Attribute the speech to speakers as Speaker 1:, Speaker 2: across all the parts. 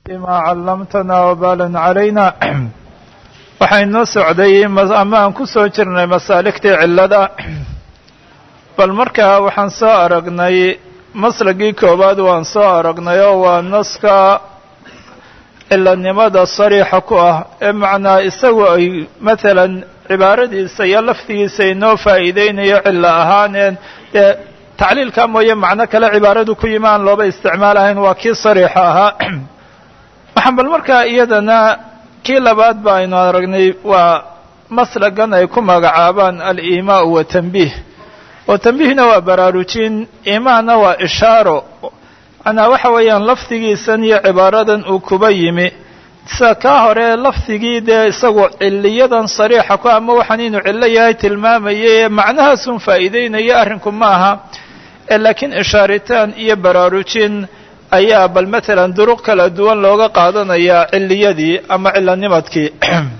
Speaker 1: بما علمتنا وبالا علينا waxaan noo socday ama aan ku soo jirnay masaaligtii cillada bal markaa waxaan soo aragnay maslagii koowaad waan soo aragnay oo waa naska ciladnimada sariixa ku ah ee macnaa isagu ay matalan cibaaradiisa iyo lafdigiisa inoo faa'iideynayo cillo ahaaneen dee tacliilkaa mooye macno kale cibaaradu ku yimi aan looba isticmaalahayn waa kii sariixa ahaa waxaan bal markaa iyadana kii labaad ba aynu aragnay waa maslagan ay ku magacaabaan aliimaa wa tanbiih oo tanbiihna waa baraarujin imaanna waa ishaaro macnaa waxa weeyaan lafdigiisan iyo cibaaradan uu kuba yimi sida kaa hore lafdigii dee isagu ciliyadan sariixa ku ama waxaan inuu cillo yahay tilmaamayay ee macnahaasun faa'iideynaya arrinku ma aha ee laakiin ishaaritaan iyo baraarujin ayaa bal matalan duruq kala duwan looga qaadanayaa ciliyadii ama cilanimadkii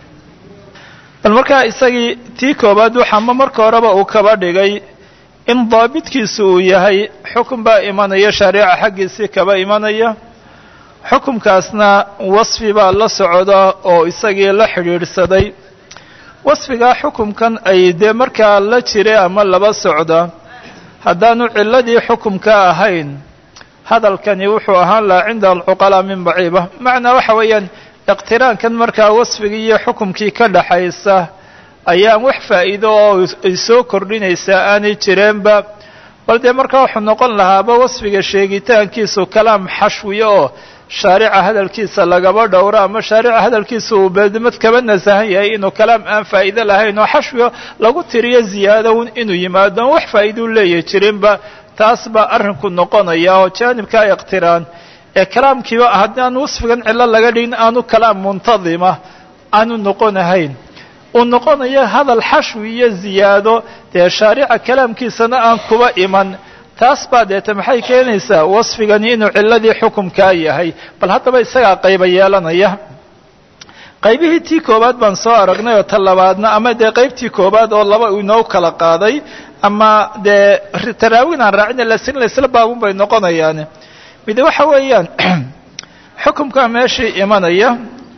Speaker 1: bal markaa isagii tii koowaad waxaama marka horeba uu kaba dhigay in daabitkiisu uu yahay xukun baa imanaya shaariica xaggiisii kaba imanaya xukumkaasna wasfi baa la socda oo isagii la xidhiidhsaday wasfigaa xukumkan ay dee markaa la jira ama laba socda haddaanu ciladii xukumka ahayn hadalkani wuxuu ahaan lahaa cinda alcuqalaa min baciiba macnaa waxa weeyaan iqtiraankan markaa wasfigii iyo xukumkii ka dhaxaysa ayaan wax faa'iido oo ay soo kordhinaysaa aanay jireenba bal dee markaa wuxuu noqon lahaaba wasfiga sheegitaankiisu kalaam xashwiya oo shaarica hadalkiisa lagaba dhowro ama shaarica hadalkiisa uu beedmad kaba nasahan yahay inuu kalaam aan faa'iido lahayn oo xashwiyo lagu tiriyo ziyaadown inuu yimaado on wax faa'iidou leeyahy jirinba taas baa arrinku noqonaya oo jaanibkaa iqtiraan ee kalaamkiiba haddaan wasfigan cillo laga dhigin aanu kalaam muntadima aanu noqonahayn uu noqonayo hadal xashwi iyo ziyaado dee shaarica kalaamkiisana aan kuba iman taas baa deeta maxay keenaysaa wasfigani inuu ciladii xukumkaa yahay bal haddaba isagaa qayba yeelanaya qaybihii tii koowaad baan soo aragnay oo ta labaadna ama dee qaybtii koowaad oo laba inoo kala qaaday ama dee taraawin aan raacina lasin laysla baabun bay noqonayaan mide waxa weeyaan xukumkaa meeshii imanaya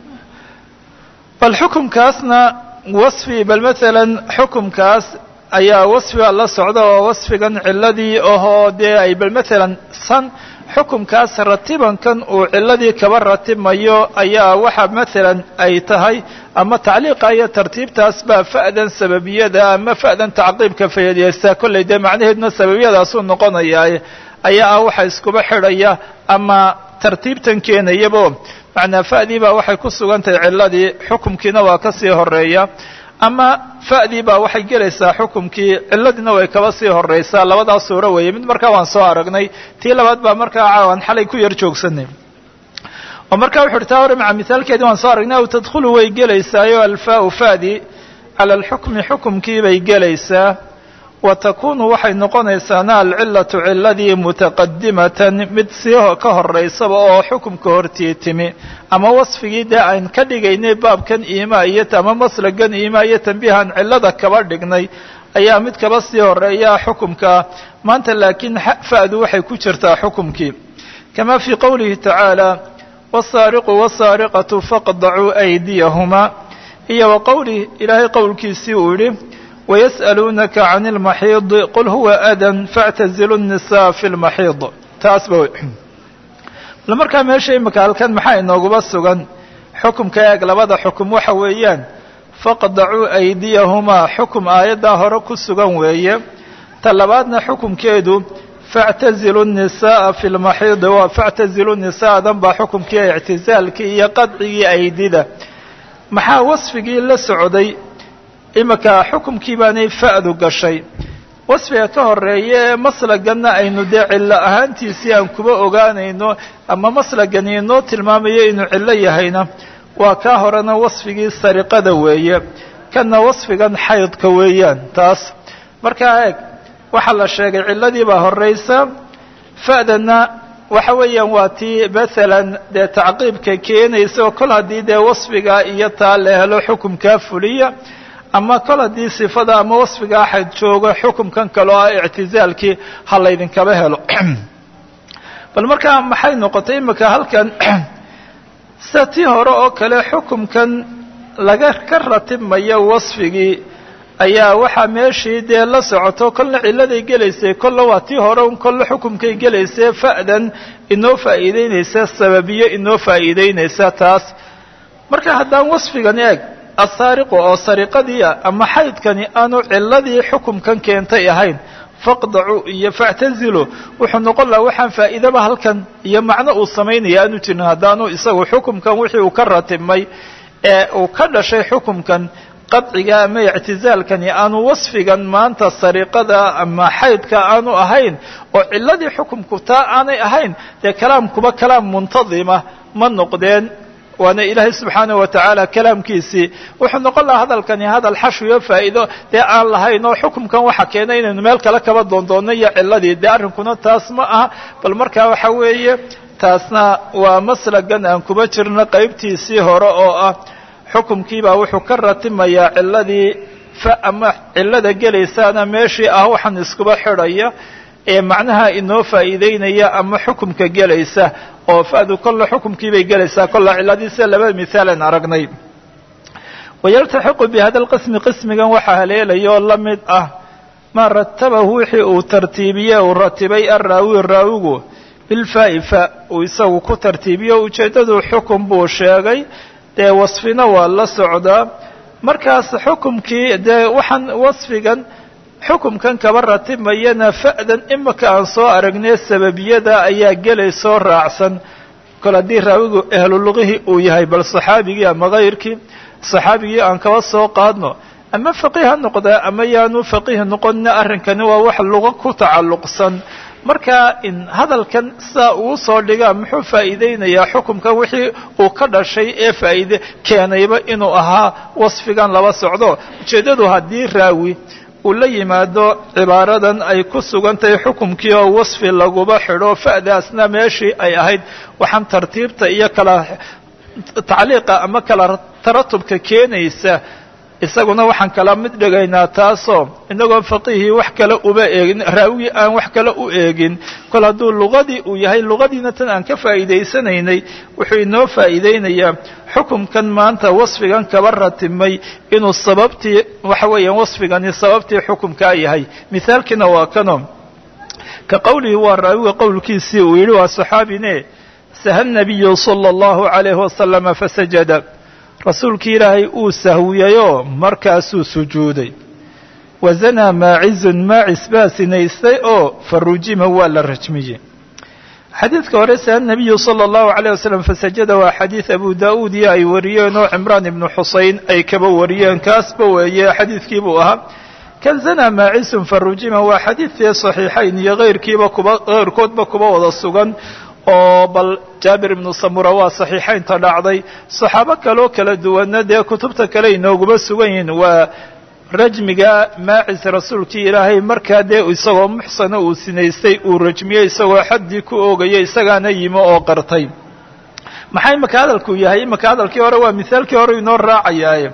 Speaker 1: bal xukumkaasna wasfi bal matalan xukumkaas ayaa wasfiga la socda oo wasfigan ciladii ahoo dee ay bal matalan san xukumkaas ratibankan uu ciladii kaba ratibmayo ayaa waxa matalan ay tahay ama tacliiqa iyo tartiibtaas baa fa'dan sababiyada ama fa'dan tacqiibka fayadeysaa kollay dee macnaheeduna sababiyadaasuu noqonayaa ayaa ah waxa iskuba xidhaya ama tartiibtan keenayabo macnaa fa'dii baa waxay ku sugan tahay ciladii xukumkiina waa ka sii horeeya ama fa'dii baa waxay gelaysaa xukumkii ciladiina way kaba sii horeysaa labadaas suuro weeye mid markaa waan soo aragnay tii labaad baa markaa caawan xalay ku yar joogsanay oo markaa wuxu uhi taa hore maca mithaalkeedii waan soo aragnay aw tadkhulu way gelaysaayo alfaau fa'dii cala alxukmi xukumkii bay gelaysaa wa takunu waxay noqonaysaana alcilatu ciladii mutaqadimatan mid sii ka horeysaba oo xukumka hortii timi ama wasfigii dee aan ka dhigaynay baabkan iimaa iyo ama maslagan iimaa iyo tambiihan cilada kaba dhignay ayaa mid kaba sii horeeya xukumkaa maanta laakiin fa'du waxay ku jirtaa xukumkii kama fii qowlihi tacaala wasaariqu wasaariqatu faqdacuu aydiyahumaa iyo wa qowlih ilaahay qowlkiisii uu yidhi ويسألونك عن المحيض قل هو أdى فاعتزلوا النساء في المحيض taas ba bal markaa meesha imika halkan maxaa inooguba sugan xukumka eeg labada xukum waxa weeyaan faqdacuu أydيahumaa xukum aayaddaa hore ku sugan weeye ta labaadna xukumkeedu faاعتزلوا النساء في المحيض faاعتزلوا نisاءdan baa xukumkii اعtizaalkii iyo qadcigii aydida maxaa wasfigii la socday imika xukumkii baanay fa'du gashay wasfiga ka horeeya ee maslaganna aynu dee cillo ahaantiisii aan kuba ogaanayno ama maslagani inoo tilmaamayo inuu cillo yahayna waa kaa horena wasfigii sariqada weeye kanna wasfigan xaydka weeyaan taas markaa eeg waxaa la sheegay cilladii baa horeysa fa'dana waxa weeyaan waa tii masalan dee tacqiibka keenaysa oo kol haddii dee wasfigaa iyo taa la helo xukumkaa fuliya ama kol haddii sifada ama wasfiga axad joogo xukumkan kale oo ah ictizaalkii ha laydinkaba helo bal markaa maxay noqotay imika halkan sida tii hore oo kale xukumkan laga ka ratibmayo wasfigii ayaa waxaa meeshii dee la socoto kolna cilladay gelaysay kolla waa tii hore un kolla xukumkay gelaysay fa'dan inoo faa'iideynaysa sababiyo inoo faa'iideynaysa taas marka haddaan wasfigan eeg asaariqu oo sariqadii ah ama xaydkani aanu cilladii xukumkan keentay ahayn faqdacu iyo factazilu wuxuu noqon lahaa waxaan faa'iidaba halkan iyo macno uu samaynaya aanu jirin haddaanu isagu xukumkan wixii uu ka ratibmay ee uu ka dhashay xukumkan qadciga ama ictizaalkani aanu wasfigan maanta sariqada ama xaydka aanu ahayn oo cilladii xukumku taa aanay ahayn dee kalaamkuba kalaam muntadima ma noqdeen waana ilaahay subxaanaه wa tacaala kalaamkiisii wuxuu noqon lahaa hadalkani hadal xashwiyo faa'iido dee aan lahayn oo xukumkan waxa keenay inaynu meel kale kaba doondoonno iyo ciladii dee arrinkuna taas ma aha bal markaa waxa weeye taasna waa maslagan aan kuba jirno qaybtiisii hore oo ah xukumkiibaa wuxuu ka ratimayaa ciladii fa ama cilada gelaysaana meeshii ah waxaan iskuba xidhaya ee macnaha inoo faa'iideynaya ama xukumka gelaysa oo fa'du kolla xukumkii bay gelaysaa kolla ciladiisa laba mihaalan aragnay wayaltaxiqu bi hada lqismi qismigan waxaa haleelaya oo la mid ah maa ratabahu wixii uu tartiibiye uu ratibay arraawi raawigu bilfaa'i fa uu isagu ku tartiibiyo ujeeddadu xukum buu sheegay dee wasfina waa la socdaa markaas xukumkii dee waxaan wasfigan xukumkan kaba ratibmayana fa'dan imika aan soo aragnay sababiyada ayaa gelaysoo raacsan kol haddii raawigu ahluluqihii uu yahay bal saxaabigii ama kayrkii saxaabigii aan kaba soo qaadno ama faqiih ha noqdaa ama yaanu faqiih noqonna arrinkani waa wax luga ku tacalluqsan marka in hadalkan sidaa uu soo dhigaa muxuu faa'iideynayaa xukumkan wixii uu ka dhashay ee faa'iide keenayba inuu ahaa wasfigan laba socdo ujeeddadu haddii raawi uu la yimaado cibaaradan ay ku sugan tahay xukumkii oo wasfi laguba xidho fa'daasna meeshii ay ahayd waxaan tartiibta iyo kala tacliiqa ama kala taratubka keenaysa isaguna waxaan kala mid dhigaynaa taasoo inagoo faqiihii wax kale uba eegin raawigii aan wax kale u eegin kol hadduu luqadii uu yahay luqadiina tan aan ka faa'iidaysanaynay wuxuu inoo faa'iideynayaa xukumkan maanta wasfigan kaba ratibmay inuu sababtii waxa weeyaan wasfigani sababtii xukumkaa yahay mithaalkiina waa kano ka qowlihi waa raawiga qowlkiisii uu yidhi waa saxaabine saha nabiyu sala allahu calayhi wasalama fasajada rasuulkii ilaahay uu sahwiyayoo markaasuu sujuuday wazanaa maacizun maacis baa sinaystay oo farujima waa la rajmiyey xadiidka hore saha nabiyu sala allahu alayh wasalam fasajada waa xadiid abu daa'uud iyo ay wariyeen oo cimraan ibnu xuseyn ay kaba wariyeen kaasba weeye xadiidkii buu ahaa kan zanaa maacisun farujima waa xadiidkii saxiixayn iyo keyrkiiba kuba keyrkoodba kuba wada sugan oo bal jaabir ibnu samura waa saxiixaynta dhacday saxaabo kaloo kala duwanna dee kutubta kale inooguma sugan yihiin waa rajmiga maacis rasuulkii ilaahay markaa dee isagoo muxsana uu sinaystay uu rajmiyey isagoo xaddii ku oogaya isagaana yimi oo qartay maxaa imaka hadalku yahay imaka hadalkii hore waa mithaalkii hore inoo raacayaaye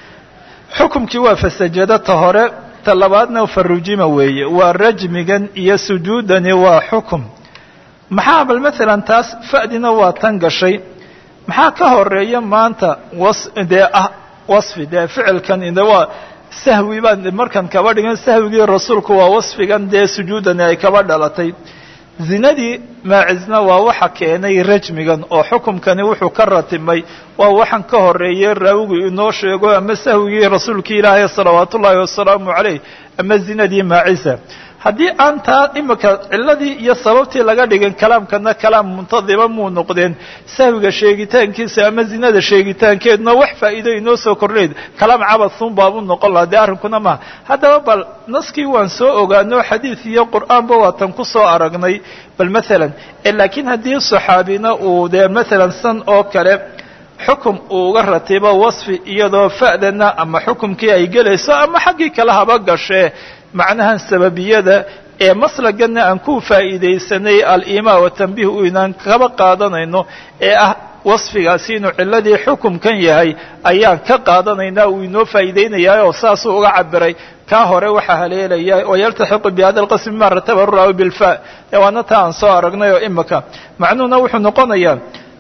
Speaker 1: xukumkii waa fasajada ta hore ta labaadna farujima weeye waa rajmigan iyo sujuudani waa xukum maxaa bal maalan taas fa'dina waa tan gashay maxaa ka horeeya maanta was dee ah wasfi dee ficilkan de waa sahwi baan markan kaba dhigan sahwigii rasuulku waa wasfigan dee sujuudani ay kaba dhalatay zinadii maacisna waa waxa keenay rajmigan oo xukumkani wuxuu ka ratibmay waa waxaan ka horeeyey raawigu inoo sheego ama sahwigii rasuulkii ilaahay salawaatu ullaahi wasalaamu calayh ama zinadii maacisa haddii aan taa imika ciladii iyo sababtii laga dhigin kalaamkana kalaam muntadima muu noqdeen sahwiga sheegitaankiisa ama zinada sheegitaankeeduna wax faa'iido inoo soo kordhayd kalaam cabadun baabuu noqon lahaa dee arrinkuna maha haddaba bal naskii waan soo ogaano xadiid iyo qur'aanba waatan ku soo aragnay bal maalan laakiin haddii saxaabina uu dee maalan san oo kale xukum uu uga ratibo wasfi iyadoo fa'dana ama xukumkii ay gelayso ama xaggii kale haba gashee macnahan sababiyada ee maslagana aan ku faa'iidaysanay alimaa watanbiih u inaan kaba qaadanayno ee ah wasfigaasi inuu ciladii xukumkan yahay ayaan ka qaadanaynaa uu inoo faa'iideynayaa oo saasuu uga cabiray kaa hore waxaa haleelaya wayaltaxiqu bihada alqismi ma rataba raawi bilfa ee waana taa aan soo aragnay oo imika macnuhuna wuxuu noqonayaa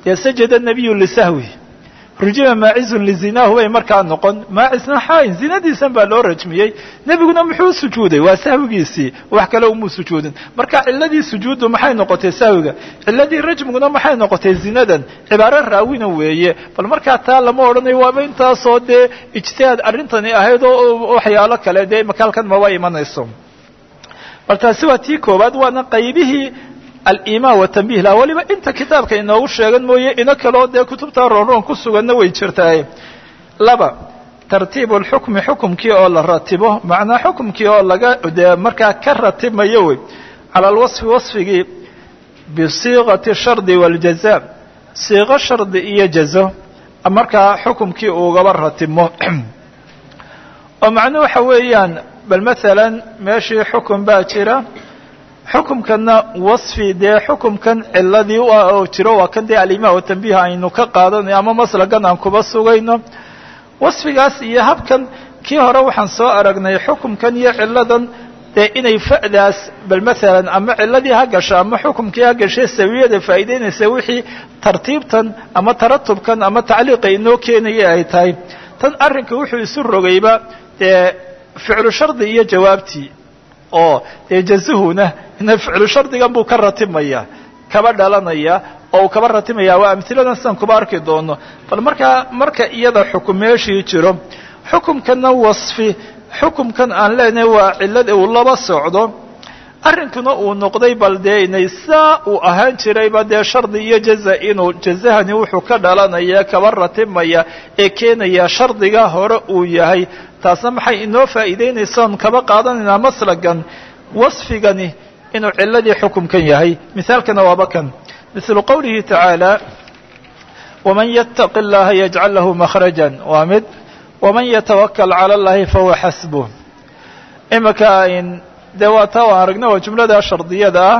Speaker 1: dee sajada nabiyu lisahwi rujima maacizun lizinaahu bay markaa noqon maacisna xaayin zinadiisan baa loo rajmiyey nebiguna muxuu sujuuday waa sahwigiisii wax kale umuu sujuudin marka ciladii sujuuddu maxay noqotay sahwiga ciladii rajmiguna maxay noqotay zinadan cibaaro raawina weeye bal markaa taa lama odhanayo waaba intaasoo dee ijtihaad arrintani ahayd oo waxyaalo kale dee makaalkan maba imanayso bal taasi waa tii koowaad waana qaybihii alimaan watanbih la weliba inta kitaabka inoogu sheegan mooye ino kaloo dee kutubta roonroon ku suganna way jirtaaye laba tartiibu lxukmi xukumkii oo la ratibo macnaa xukumkii oo laga dee markaa ka ratibmayo wey cala alwasfi wasfigii bisiiqati shardi waaljaza siiqo shardi iyo jazo markaa xukumkii ugaba ratibmo oo macnuu waxa weeyaan bal maalan meeshii xukun baa jira xukumkanna wasfi dee xukumkan ciladii oo jiro waa kan dee alimaa watanbiih aynu ka qaadanayo ama maslagan aan kuba sugayno wasfigaas iyo habkan kii hore waxaan soo aragnay xukumkan iyo ciladan dee inay fa'daas bal maalan ama ciladii ha gasho ama xukumkii ha gashay sawiyada faa'iideynaysa wixii tartiibtan ama taratubkan ama tacliiqa inoo keenaya ay tahay tan arrinka wuxuu isu rogayba dee ficlu shardi iyo jawaabtii oo dee jazuhuna ina ficlu shardigan buu ka ratibmaya kaba dhalanaya oo uu kaba ratibmaya waa amhiladan sidan kuba arki doono bal markaa marka iyada xukum meeshii jiro xukumkana wasfi xukumkan aan leenahay waa cilad uu laba socdo arrinkuna uu noqday bal dee inay saa uu ahaan jirayba dee shardi iyo jaza inuu jazahani wuxuu ka dhalanaya kaba ratibmaya ee keenaya shardiga hore uu yahay taasna maxay inoo faa'iideynaysaan kaba qaadanaynaa maslagan wasfigani inuu ciladii xukumkan yahay mithaalkana waaba kan mithlu qowlihi tacaala waman yattaqi اllaha yajcal lahu makhraja waa mid waman yatawakal cala allahi fahuwa xasbuh imika dee waa taa waan aragna waa jumlada shardiyada ah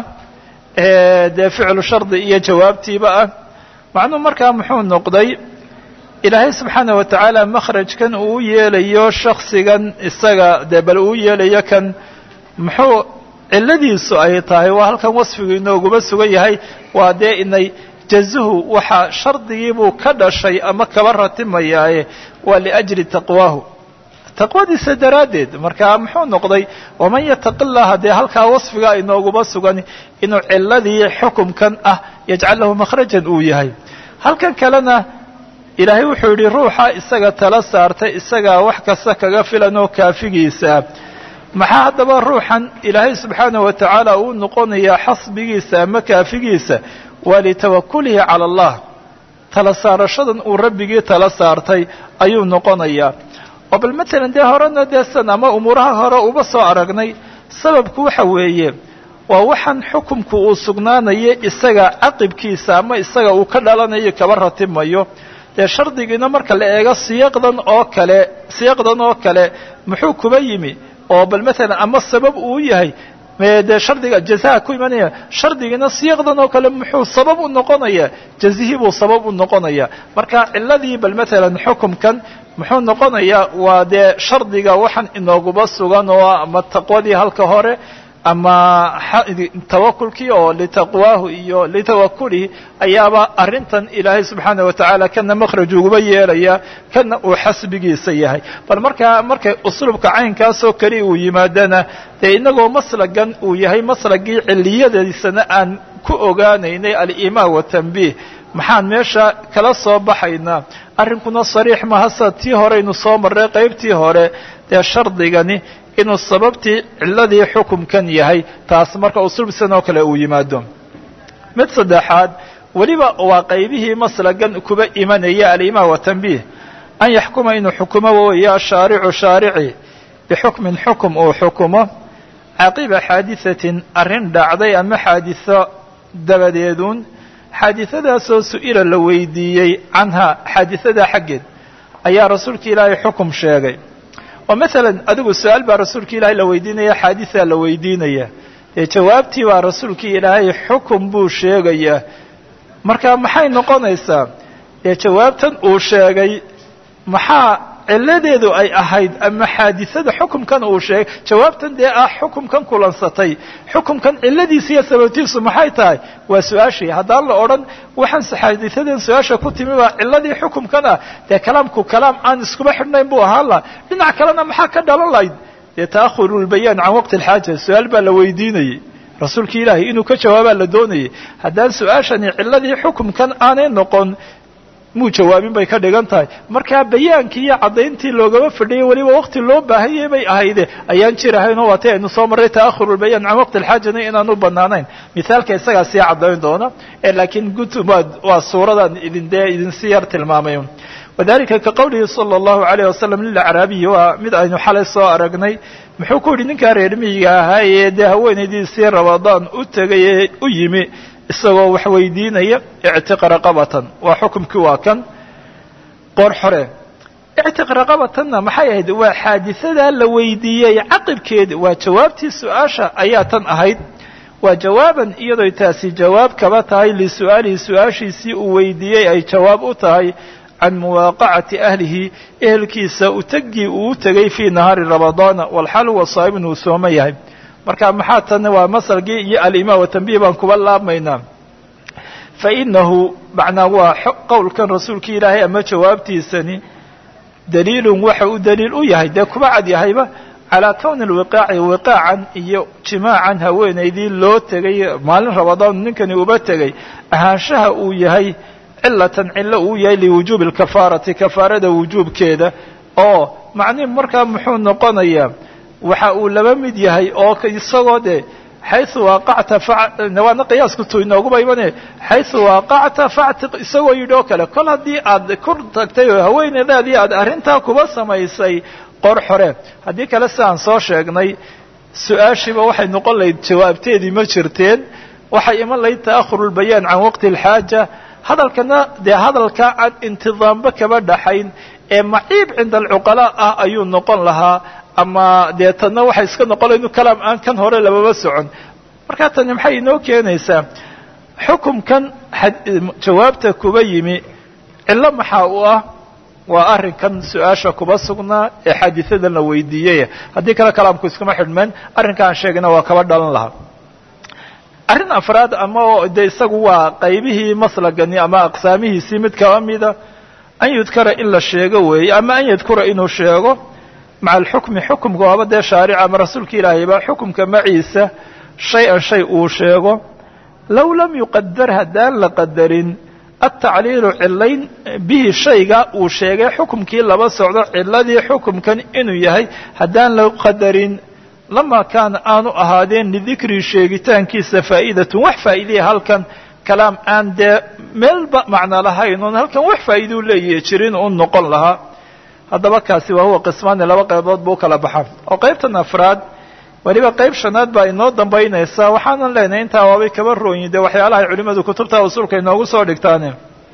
Speaker 1: ee dee ficlu shardi iyo jawaabtiiba ah macnuu markaa muxuu noqday ilaahay subxaana wa tacaala makhrajkan uu yeelayo shaksigan isaga dee bal uu yeelayo kan muxuu ciladiisu ay tahay waa halkan wasfigu inooguma sugan yahay waa dee inay jazuhu waxa shardigiibuu ka dhashay ama kaba ratimayaaye waa liajli taqwaahu taqwadiisa daraaddeed markaa muxuu noqday waman yataqi llaha dee halkaa wasfiga inooguma sugan inuu ciladii xukumkan ah yajcal lahu makhrajan uu yahay halkan kalena ilaahay wuxuu yidhi ruuxa isaga tala saartay isagaa wax kasta kaga filan oo kaafigiisa maxaa haddaba ruuxan ilaahay subxaana wa tacaala uu noqonayaa xasbigiisa ama kaafigiisa waa litawakulihi cala allah tala saarashadan uu rabbigii tala saartay ayuu noqonayaa oo bal matalan dee horena dee san ama umuuraha hore uba soo aragnay sababku waxa weeye waa waxaan xukumku uu sugnaanayo isaga caqibkiisa ama isaga uu ka dhalanayo kaba ratibmayo dee shardigiina marka la eego siyaqdan oo kale siyaqdan oo kale muxuu kuba yimi oo bal matalan ama sabab uu yahay dee shardiga jazaha ku imanaya shardigiina siyaqdan oo kale muxuu sabab u noqonaya jazihii buu sabab u noqonaya marka ciladii bal matalan xukumkan muxuu noqonayaa waa dee shardiga waxaan inooguba sugan oo ama taqwadii halka hore ama tawakulkii oo litaqwaahu iyo litawakulihi ayaaba arrintan ilaahay subxaana wa tacaala kana makhraj uguba yeelaya kana uu xasbigiisa yahay bal markaa markay usluubka caynkaasoo keli uu yimaadana dee inagoo maslagan uu yahay maslagii ciliyadiisana aan ku ogaanaynay alimaan watanbiih maxaan meesha kala soo baxaynaa arrinkuna sariix maha sa tii horeynu soo marray qaybtii hore dee shardigani inuu sababtii ciladii xukumkan yahay taas marka usulbsan oo kale uu yimaado mid saddexaad weliba waa qaybihii maslagan kuba imanaya alimaan watanbiih an yaxkuma inuu xukumo waweeye ashaaricu shaarici bixukmin xukum uu xukumo caqiba xaadiثatin arrin dhacday ama xaadiثo dabadeeduun xaadiثadaasoo su-ila la weydiiyey canha xaadiثadaa xaggeed ayaa rasuulka ilaahay xukum sheegay oo masalan adigu su-aal baa rasuulka ilaahay la weydiinaya xaadiثaa la weydiinaya dee jawaabtii baa rasuulkii ilaahay xukum buu sheegayaa marka maxay noqonaysaa dee jawaabtan uu sheegay maxaa ciladeedu ay ahayd ama xaadisada xukumkan uu sheegay jawaabtan dee ah xukumkan kulansatay xukumkan ciladiisa iyo sababtiisu maxay tahay waa su-aashii haddaan la odhan waxaan xaadisadan su-aasha ku timi baa ciladii xukumkan ah dee kalaamku kalaam aan iskuba xidhnayn buu ahaan laha dhinac kalena maxaa ka dhalan lahayd dee ta'ahuru lbayaan can waqti alxaaja su-aal baa la weydiinayey rasuulki ilaahay inuu ka jawaabaa la doonayay haddaan su-aashani ciladii xukumkan aanay noqon muu jawaabin bay ka dhigan tahay markaa bayaankii iyo caddayntii loogama fadhiyay weliba waqti loo baahanyay bay ahayde ayaan jirahayn oo waatay aynu soo marray ta'ahuru lbayaan can waqti alxaajana inaan u banaanayn mithaalka isagaa sii caddayn doona ee laakiin gutubaad waa suuradan idin dee idinsi yar tilmaamay wadalika ka qowlihi sala allahu alayh wasalam lilacraabiyi waa mid aynu xalay soo aragnay muxuu ku yidhi ninkaa reer miyiga ahaa ee dee haweenaydiisii rabadaan u tegay ee u yimi isagoo wax weydiinaya ictiq raqabatan waa xukumkii waa kan qoor xore ictiq raqabatanna maxay ahayd waa xaadisadaa la weydiiyey caqibkeeda waa jawaabtii su-aasha ayaa tan ahayd waa jawaaban iyadoo taasi jawaab kaba tahay lisu'aalihi su-aashiisii uu weydiiyey ay jawaab u tahay can muwaaqacati ahlihi ehelkiisa utagii uu u tegay fii nahaari ramadaana walxal huwa saaimin uu sooma yahay marka maxaa tan waa masalkii iyo alimaan watanbiih baan kuba laabmaynaa fa inahu macnaa waa qowlkan rasuulki ilaahay ama jawaabtiisani daliilun waxa uu daliil u yahay dee kuba cad yahayba calaa kowni lwiqaaci wiqaacan iyo jimaacan haweenaydii loo tegay maalin ramadaan ninkani uba tegay ahaanshaha uu yahay cilatan cilo uu yahay liwujuubi alkafaarati kafaarada wujuubkeeda oo macnihi markaa muxuu noqonayaa waxa uu laba mid yahay oo isagoo dee xaysu waaqacta waana qiyaasku tu inooguba imane xaysu waaqacta factiq isagoo yidhi oo kale kol haddii aad ku tagtay oo haweeneydaadii aad arrintaa kuba samaysay qor xore haddii kale si aan soo sheegnay su-aashiiba waxay noqon lahayd jawaabteedii ma jirteen waxay iman lahayd ta'ahuru lbayaan can waqti alxaaja hadalkana dee hadalkaa aan intidaamba kaba dhaxayn ee maciib cinda alcuqalaa ah ayuu noqon lahaa ama dee tanna waxay iska noqon laha inu kalaam aan kan hore lababa socon markaa tani maxay inoo keenaysaa xukumkan jawaabta kuba yimi cillo maxaa u ah waa arrinkan su-aasha kuba sugnaa ee xaadisadan la weydiiyey haddii kale kalaamku iskuma xidhmeen arrinka aan sheegayna waa kaba dhalan lahaa arrin afraad ama de isagu waa qaybihii maslagani ama aqsaamihiisii mid kaba mida an yudkara in la sheego weeye ama an yadkura inuu sheego maca alxukmi xukumka waaba dee shaarica ama rasuulka ilaahayba xukumka maciisa shay-an shay uu sheego low lam yuqadar haddaan la qadarin altacliilu cilayn bihi shayga uu sheegay xukumkii laba socdo ciladii xukumkan inuu yahay haddaan la qadarin lama kaana aanu ahaadeen lidikrii sheegitaankiisa faa'idatun wax faa'iidaya halkan kalaam aan dee meelba macno lahayn oon halkan wax faa'iiduu leeyahay jirin u noqon lahaa haddaba kaasi waa huwa qismaani laba qaybood buu kala baxa oo qaybtan afraad weliba qayb shanaad baa inoo dambaynaysaa waxaanan leenahay intaa waabay kaba rooyin dee waxyaalaha ay culimmadu kutubta usulka inoogu soo dhigtaane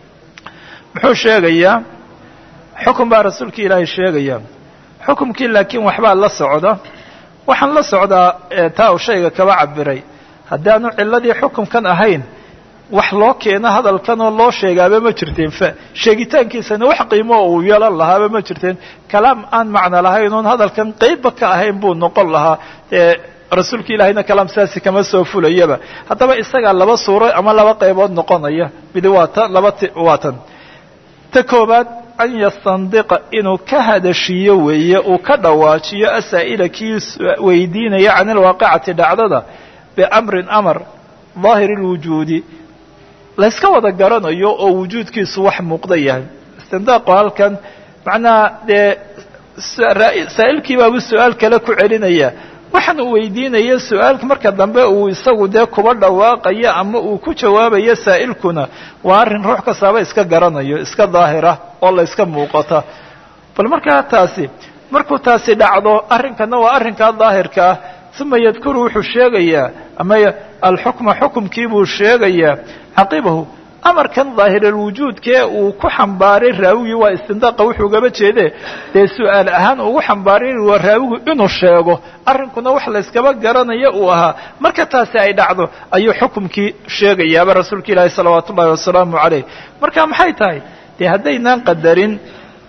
Speaker 1: muxuu sheegayaa xukun baa rasuulkii ilaahay sheegaya xukumkii laakiin waxbaa la socda waxaan la socdaa taa uu shayga kaba cabiray haddaanu ciladii xukumkan ahayn wax loo keeno hadalkan oo loo sheegaaba ma jirteen sheegitaankiisana wax qiimo uu yeelan lahaaba ma jirteen kalaam aan macno lahayn oon hadalkan qeybba ka ahayn buu noqon lahaa rasuulka ilaahayna kalaam saasi kama soo fulayaba haddaba isagaa laba suuro ama laba qaybood noqonaya mid waa tan laba waa tan ta koobaad an yastandiqa inuu ka hadashiyo weeye uu ka dhawaajiyo asaa'ila kii weydiinaya can ilwaaqicati dhacdada biamrin amar daahiri lwujuudi layska wada garanayo oo wujuudkiisu wax muuqda yahay istindaaqu halkan macnaha dee saa'ilkii baabu su-aal kale ku celinaya waxaan uu weydiinaya su-aalka marka dambe uu isagu dee kuba dhawaaqayo ama uu ku jawaabayo saa'ilkuna waa arrin ruux kastaaba iska garanayo iska daahira oo la yska muuqata bal markaa taasi markuu taasi dhacdo arrinkana waa arrinkaa daahirka ah uma yadkuru wuxuu sheegayaa ama alxukma xukumkii buu sheegayaa caqibahu amarkan daahiralwujuudkee uu ku xambaaray raawigii waa istindaaqa wuxuu gaba jeede dee su-aal ahaan ugu xambaaray waa raawigu inuu sheego arrinkuna wax layskaba garanayo uu ahaa marka taasi ay dhacdo ayuu xukumkii sheegayaaba rasuulka ilaahi salawaatu ullahi wasalaamu calayh marka maxay tahay dee haddaynaan qadarin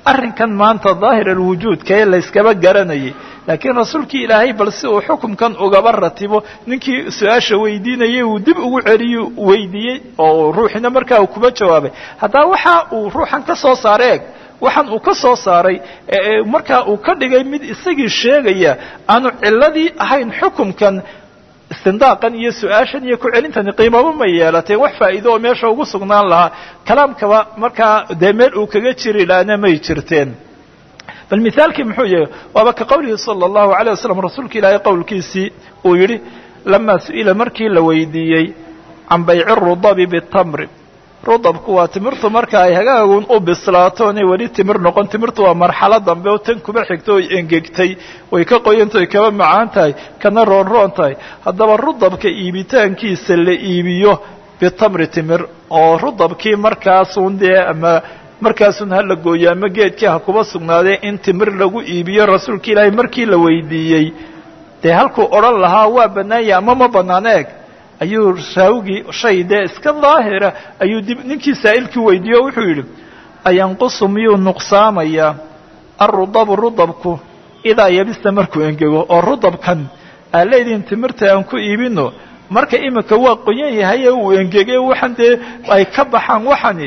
Speaker 1: arrinkan maanta daahir alwujuudka ee layskaba garanayay laakiin rasuulkii ilaahay bal si uu xukumkan ugaba ratibo ninkii su-aasha weydiinayay uu dib ugu celiyo weydiiyey oo ruuxina markaa uu kuba jawaabay haddaba waxa uu ruuxan ka soo saaray eg waxaan uu ka soo saaray markaa uu ka dhigay mid isagii sheegaya aanu ciladii ahayn xukumkan istindaaqan iyo su-aashan iyo ku celintani qiimaba ma yeelateen wax faa'iido oo meesha ugu sugnaan lahaa kalaamkaba markaa dee meel uu kaga jiri lahaana may jirteen bal mithaalkii muxuu yahay waaba ka qowlihi sala allahu alayh wasalam rasuulka ilaahay qowlkiisii uu yidhi lamaa su-ila markii la weydiiyey can bayci rudabi bitamri rudabku waa timirtu marka ay hagaagun u bislaato inay weli timir noqon timirtu waa marxalo dambe oo tan kuba xigto oy engegtay way ka qoyanta oy kaba macaan tahay kana roonroon tahay haddaba rudabka iibitaankiisa la iibiyo bitamri timir oo rudabkii markaasun dee ama markaasun ha la gooyo ama geedkii ha kuba sugnaadee in timir lagu iibiyo rasuulka ilaahay markii la weydiiyey dee halkuu odhan lahaa waa bannaanya ama ma bannaan eeg ayuu raawigii shay dee iska daahira ayuu dib ninkii saa'ilkii weydiiye o wuxuu yidhi ayanqusu miyuu nuqsaamayaa alrudabu rudabku idaa yabista markuu engego oo rudabkan aa leedihin timirta aan ku iibino marka iminka waa qoyan yahay ee uu engegay waxaan dee ay ka baxaan waxani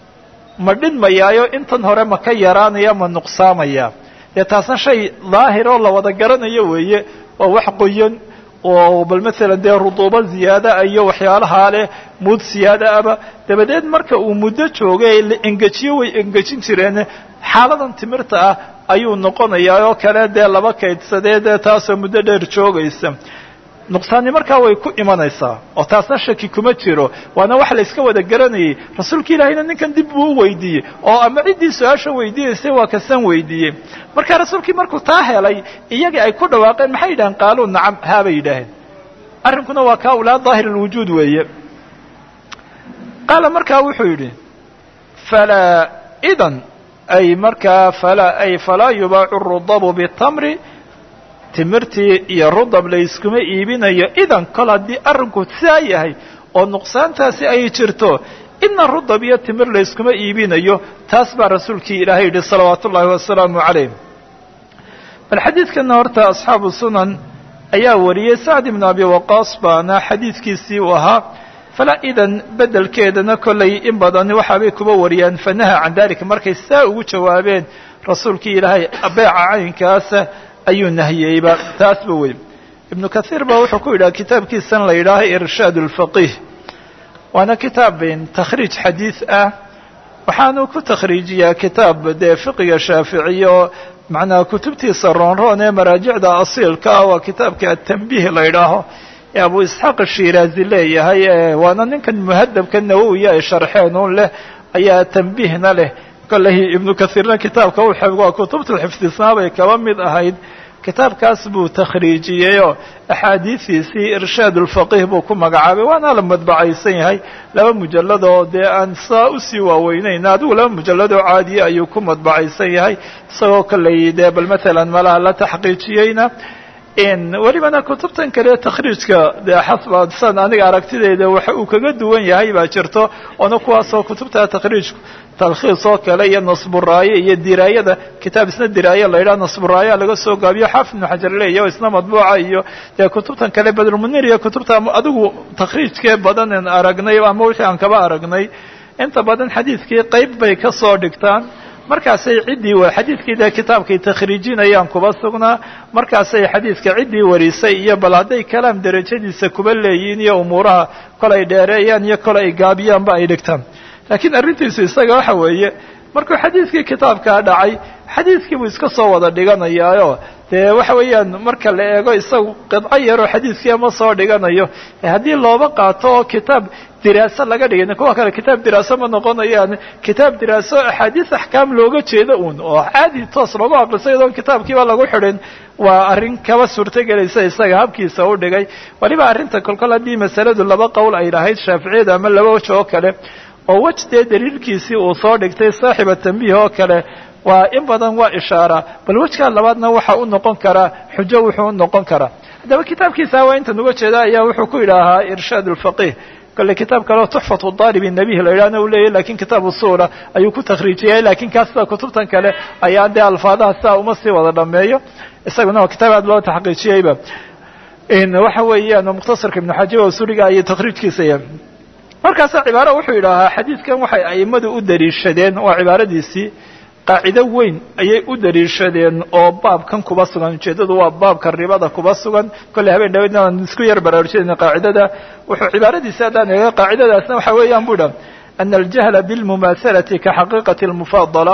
Speaker 1: ma dhinmayaayo intan hore ma ka yaraanaya ma nuqsaamaya dee taasna shay daahir oo la wada garanayo weeye waa wax qoyan oo bal maalan dee ruduubo ziyaadaah iyo waxyaalahaa leh muud siyaada aba dabadeed marka uu muddo joogay la engejiyo way engejin jireen xaaladan timirta ah ayuu noqonayaa oo kale dee laba kaydsadee dee taasoo muddo dheer joogaysa nuqsaani markaa way ku imanaysaa oo taasna shaki kuma jiro waana wax la yska wada garanayay rasuulka ilaahayna ninkan dib buu u weydiiyey oo ama ciddii su-aasha weydiinaysay waa kasan weydiiyey marka rasuulkii markuu taa helay iyagii ay ku dhawaaqeen maxay yidhaheen qaaluu nacam haabay yidhaaheen arrinkuna waa kaa ulaa daahir alwujuud weeye qaala markaa wuxuu yidhi falaa idan ay markaa falaa ay falaa yubaacu rudabu bitamri timirtii iyo rudab layskuma iibinayo idan kol haddii arrinku sidaa yahay oo nuqsaantaasi ay jirto ina rudab iyo timir layskuma iibinayo taas baa rasuulkii ilaahay yidhi salawaatu ullaahi wasalaamu calayh bal xadiidkana horta asxaabu sunan ayaa wariyey sacd ibnu abi waqaas baana xadiidkiisii uu ahaa falaa idan bedelkeedana kollay in badan waxaabay kuba wariyaan fanaha can dalika markay saa ugu jawaabeen rasuulkii ilaahay beeca caynkaasa ayuu nahiyeyba taasba wey ibnu kathiir ba wuxuu ku yidhaha kitaabkiisan la yidhaaho irshaad اlfaqih waana kitaab takhriij xadiid ah waxaanu ku takhriijiyaa kitaab dee fiqiga shaaficiye oo macnaha kutubtiisa roonroon ee maraajicda asiilka ah waa kitaabka atanbiih la yidhaaho ee abu isxaaq shiraazi leeyahay waana ninkan muhadabka nawowiya ay sharxeen un leh ayaa tanbiihna leh kolley ibnu kathiirna kitaabka u waa kutubta xifdisnaa bay kaba mid ahayd kitaabkaas buu takhriijiyeyoo axaadiidiisii irshaad ulfaqih buu ku magacaabay waana la madbacaysan yahay laba mujalladoo dee aan saa usii waaweynayn adigu laba mujalladoo caadiya ayuu ku madbacaysan yahay isagoo kolley dee bal matalan malaha la taxqiijiyeyna welibana kutubtan kale takhriijka dee xasba san aniga aragtideyda waxa uu kaga duwan yahay baa jirto oona kuwaasoo kutubta takhriijku talkhiis oo kale iyo nasburaaye iyo diraayada kitaab isna diraaye la yidhaha nasburaayaa laga soo gaabiyo xaafid ibnu xajar leeya o isna madbuuca iyo dee kutubtan kale badrulmunir iyo kutubta adigu takhriijkee badanen aragnay ama wixii aan kaba aragnay inta badan xadiidkii qayb bay ka soo dhigtaan markaasay ciddii xadiidkii dee kitaabkay takhriijinayaan kuba sugnaa markaasay xadiidka ciddii warisay iyo bal hadday kalaam derajadiisa kuba leeyihiin iyo umuuraha kol ay dheereeyaan iyo kol ay gaabiyaanba ay dhigtaan laakiin arrintiisu isaga waxa weeye markuu xadiidkii kitaabkaa dhacay xadiidkii buu iska soo wada dhiganayaayo dee waxa weeyaan marka la eego isagu qidco yaroo xadiidkii ama soo dhiganayo haddii looba qaato oo kitaab diraaso laga dhigay kuwa kale kitaab diraaso ma noqonayaan kitaab diraaso axaadiis axkaam looga jeeda uun oo caadi toos loogu aqrisay iyadoon kitaabkiiba lagu xidhin waa arrin kaba suurtogelaysa isaga habkiisa u dhigay waliba arrinta kolkol haddii masaladu laba qowl ay lahayd shaaficiyada ama laba waj oo kale oo wej dee daliilkiisii uu soo dhigtay saaxiba tambiih oo kale waa in badan waa ishaara bal wejkaa labaadna waxa u noqon karaa xujo wuxuu u noqon karaa haddaba kitaabkiisa waa intan uga jeeda ayaa wuxuu ku yidhaahaa irshaad ulfaqih kale kitaab kaleo tuxfatu daalibi nebihi la yidhahna uu leeyahy lakin kitaab usuula ayuu ku takhriijiyay lakin kaas sida kutubtan kale ayaa dee alfaadaha sidaa uma sii wada dhameeyo isaguna waa kitaab aad loo taxqiijiyeyba waxa weeyaan mukhtasarka ibnu xajiba usuliga ayay takhriijkiisa yahay markaasa cibaaro wuxuu yidhaahaa xadiidkan waxay a'immadu u daliishadeen waa cibaaradiisii qaacido weyn ayay u daliishadeen oo baabkan kuba sugan ujeeddadu waa baabka ribada kuba sugan kolley habeen dhaweydna aan isku yar baraarujinayna qaacidada wuxuu cibaaradiisi haddaan eega qaacidadaasna waxa weeyaan bu idha ana aljahla bilmumaahalati ka xaqiiqati almufaadala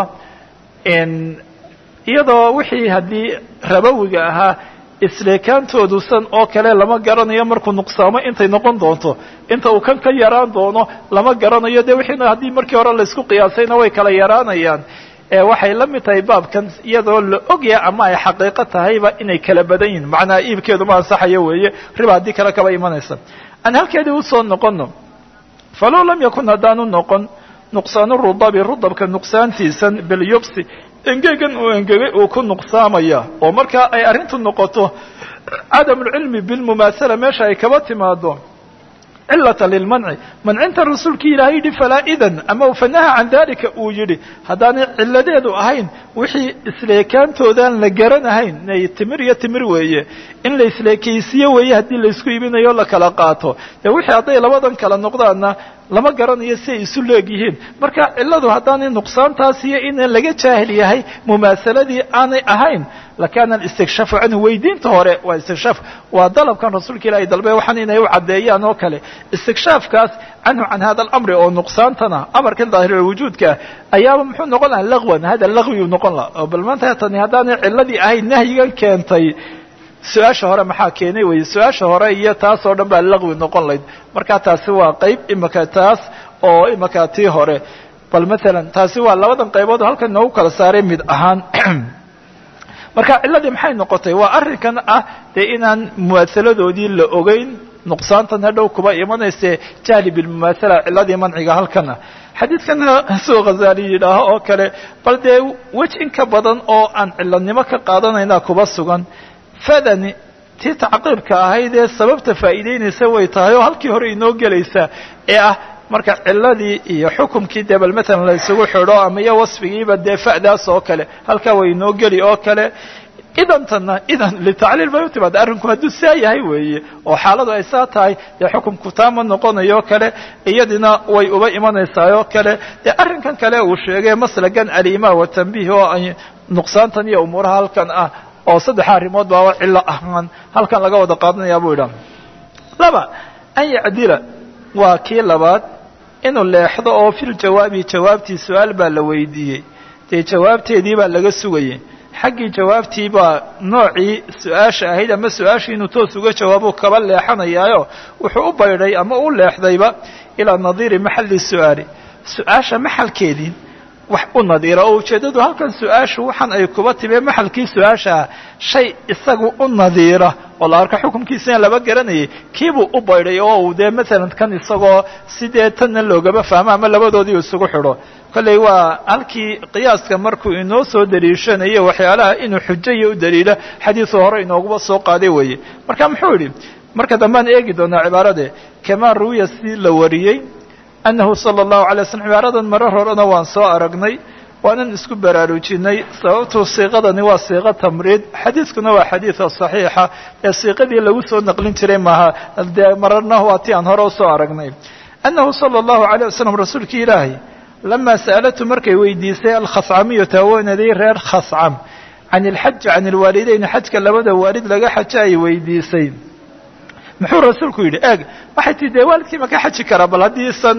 Speaker 1: iyadoo wixii haddii rabowiga ahaa isleekaantoodu san oo kale lama garanayo markuu nuqsaamo intay noqon doonto inta uu kan ka yaraan doono lama garanayo dee wixiina haddii markii hore laysku qiyaasayna way kala yaraanayaan waxay la mid tahay baabkan iyadoo la ogya ama ay xaqiiqo tahayba inay kala badan yihin macnaa iibkeedu ma ansaxayo weeye riba haddii kale kaba imanaysa aan halkeedii usoo noqono falow lam yakun haddaanu noqon nuqsaanu rudabi rudabka nuqsaantiisan bilyubsi engegan uu engegay uu ku nuqsaamaya oo markaa ay arrintu noqoto cadam lcilmi bilmumaasala meesha ay kaba timaado cilata lilmanci mancinta rasuulkii ilaahay yidhi falaa idan ama fanaha can dalika uu yidhi haddaanay ciladeedu ahayn wixii isleekaantoodan la garanahayn inay timir iyo timir weeye in la isleekaysiiyo weeye haddii laysku iibinayo la kala qaato dee wixii hadday labadan kala noqdaanna lama garanayo si ay isu leegyihiin marka ciladu haddaanay nuqsaantaas iyo in laga jaahil yahay mumaasaladii aanay ahayn lakana alistikshafu canhu weydiinta hore waa istikshaaf waa dalabkan rasuulka ilahay dalbe waxaan inay u caddeeyaan oo kale istikshaafkaas canhu can hada alamri oo nuqsaantana amarkan daahirulwujuudka ayaaba muxuu noqon lahaa lagwan hada lagwiyu noqon laha oo bal maanta tani haddaanay ciladii ahayn nahyigan keentay su-aasha hore maxaa keenay weye su-aasha hore iyo taas oo dhan baa laqwi noqon layd marka taasi waa qayb imaka taas oo imaka tii hore bal maalan taasi waa labadan qaybood halkan noogu kala saaray mid ahaan marka ciladii maxay noqotay waa arrinkan ah dee inaan mumaasaladoodii la ogeyn nuqsaantan hadhow kuba imanayse jahli bilmumaasala ciladii manciga halkana xadiidkana suu khazaali yidhaaho oo kale bal dee wej in ka badan oo aan ciladnimo ka qaadanayna kuba sugan fadani tii tacqiibka ahayd ee sababta faa'iideynaysa way tahay oo halkii hore inoo gelaysa ee ah marka ciladii iyo xukumkii dee bal matalan la isugu xidho ama iyo wasfigiiba dee fa'daas oo kale halkaa way inoo geli oo kale idantana idan litacliil bay u timaada arrinku hadduu saa yahay weeye oo xaaladu ay saa tahay dee xukumku taama noqonayo kale iyadina way uba imanaysaa oo kale dee arrinkan kale uu sheegay maslagan alimaa wa tanbiih oo ay nuqsaantan iyo umuuraha halkan ah oo saddex arrimood baaba cillo ahaan halkan laga wada qaadanayaa buu idhaha laba an yacdila waa kii labaad inuu leexdo oo fil jawaabi jawaabtii su-aal baa la weydiiyey dee jawaabteedii baa laga sugayay xaggii jawaabtii baa noocii su-aasha ahayd ama su-aashii inuu toos uga jawaabo kaba leexanayaayo wuxuu u baydhay ama u leexdayba ilaa nadiiri maxalli su-aali su-aasha maxalkeedii wax u nadiira oo ujeeddadu halkan su-aashu waxaan ay kuba timee maxalkii su-aashaa shay isagu u nadiira oo la arka xukunkiisina laba garanayay kiibuu u baydhay oo uu dee maalan kan isagoo sidee tanna loogaba fahmo ama labadoodii isugu xidho kolley waa halkii qiyaaska markuu inoo soo daliishanayo waxyaalaha inuu xujayo u daliila xadiisu hore inooguba soo qaaday weeye marka muxuu yidhi marka dambaan eegi doonaa cibaarade kamaa ruwiya si la wariyey annahu sala allahu alay slam cibaaradan marar horena waan soo aragnay waanan isku baraarujinay sababtuu siiqadani waa siiqo tamriid xadiidkuna waa xadiida saxiixa ee siiqadii lagu soo naqlin jiray maaha dee mararna waa ti aan hore usoo aragnay annahu sala allahu alayh wasalam rasuulkii ilaahay lamaa sa'alatu markay weydiisay alkhascamiyatu haweenaday reer khascam can ilxaji can ilwaalideyn xajka labada waalid laga xajo ay weydiisay muxuu rasuulku yidhi eeg waxay tii dee waalidkii ma ka xaji karaa bal haddii san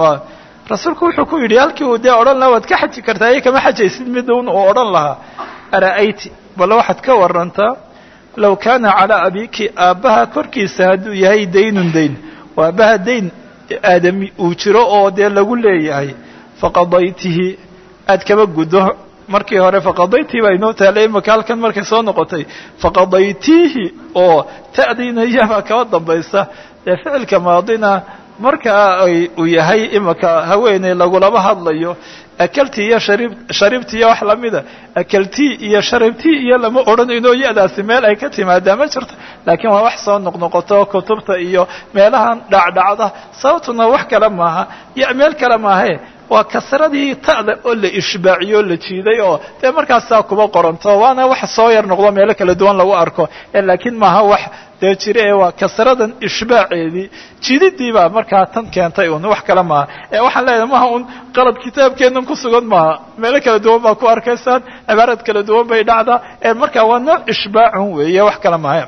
Speaker 1: rasuulku wuxuu ku yidhi halkii uu dee odhan lahaa waad ka xaji kartaa iyo kama xajaysid midun uu odhan lahaa ara'ayti bal waxaad ka warantaa low kaana calaa abiki aabbaha korkiisa hadduu yahay daynun dayn oo aabbaha dayn aadami uu jiro oo dee lagu leeyahay faqadaytihi aad kaba guddo markii hore faqadaytii baa inoo taalay imaka halkan markay soo noqotay faqadaytiihi oo ta'diina iyabaa kaba dambaysa dee ficilka maadina markaa uu yahay imaka haweeney lagulaba hadlayo akaltii iyo shariib sharibtii iyo wax lamida akaltii iyo sharibtii iyo lama odhanayno ya-daasi meel ay ka timaadaa ma jirto laakiin waa wax soo noqnoqoto kutubta iyo meelahan dhacdhacda sababtuna wax kale maaha iyo meel kale maahe waa kasradii ta'da oo la ishbaaciyo o la jiiday oo dee markaasaa kuba qoranto waana wax soo yar noqdo meelo kala duwan lagu arko laakiin maaha wax dee jire ee waa kasradan ishbaaceedii jididii baa markaa tan keentay un wax kale maaha ee waxaan leeyahay maha un qalad kitaabkeennan ku sugan maaha meelo kala duwan baa ku arkaysaan cibaarad kala duwan bay dhacdaa ee markaa waa nooc ishbaacun weeye wax kale maaha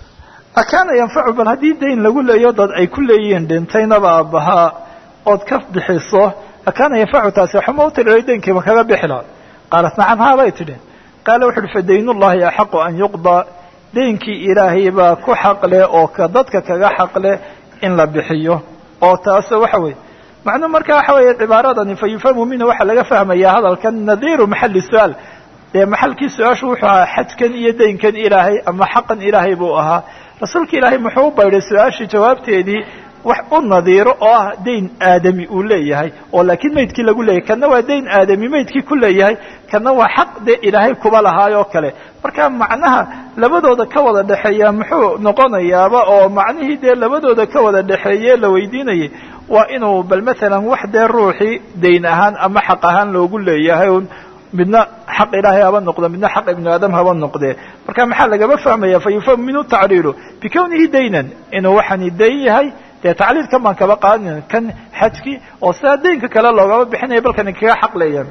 Speaker 1: akaana yanfacu bal haddii dayn lagu leeyo dad ay ku leeyihiin dhintaynaba aabbahaa ood ka bixiso akaana yanfacu taasi waxuma u tiriray daynkiiba kaga bixi laha qaalat nacam haa bay tidhi qaala wuxu uhi fadaynullahi axaqu an yuqdaa daynkii ilaahay baa ku xaqleh oo ka dadka kaga xaqleh in la bixiyo oo taas waxa weeye macnuu marka waxa weeye cibaaradani fa yufhamu minhu waxaa laga fahmayaa hadalkan nadiiru maxali su-aal dee maxalkii su-aashu wuxuu ahaa xajkan iyo daynkan ilaahay ama xaqan ilaahay buu ahaa rasuulka ilaahay muxuu u baydhay su-aashii jawaabteedii wax u nadiiro oo ah dayn aadami uu leeyahay oo laakiin maydkii lagu leeyahay kana waa dayn aadami maydkii ku leeyahay kana waa xaq dee ilaahay kuba lahaayoo kale marka macnaha labadooda ka wada dhexeeya muxuu noqonayaaba oo macnihii dee labadooda ka wada dhexeeye la weydiinayay waa inuu bal maalan wax dee ruuxii dayn ahaan ama xaq ahaan loogu leeyahay un midna xaq ilaahay haba noqdo midna xaq ibnu aadam haba noqdee marka maxaa lagaba fahmaya fa yufhamu minhu tacliilu bikownihi daynan inuu waxani dayn yahay dee tacliilkan baan kaba qaadin kan xajkii oo sidaa daynka kale loogaba bixinaya balkani kaga xaq leeyahay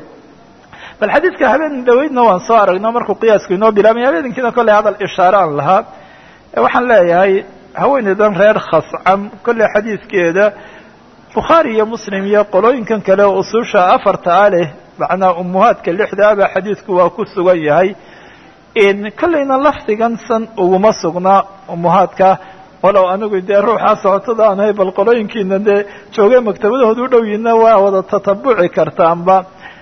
Speaker 1: bal xadiidka habeen dhaweydna waan soo aragno markuu qiyaasku inoo bilaabmay habeenkiina kolley hadal ishaare aan lahaa waxaan leeyahay haweeneydan reer khascam kolley xadiidkeeda bukhaari iyo muslim iyo qolooyinkan kale oo usuusha afarta a leh macnaa umuhaadka lixda aba xadiidku waa ku sugan yahay kolleyna lafdigan san uguma sugnaa umuhaadka walow anigu dee ruuxaa socotada aan ahay bal qolooyinkiina dee joogay maktabadahooda u dhow yihiinna waa wada tatabuci kartaanba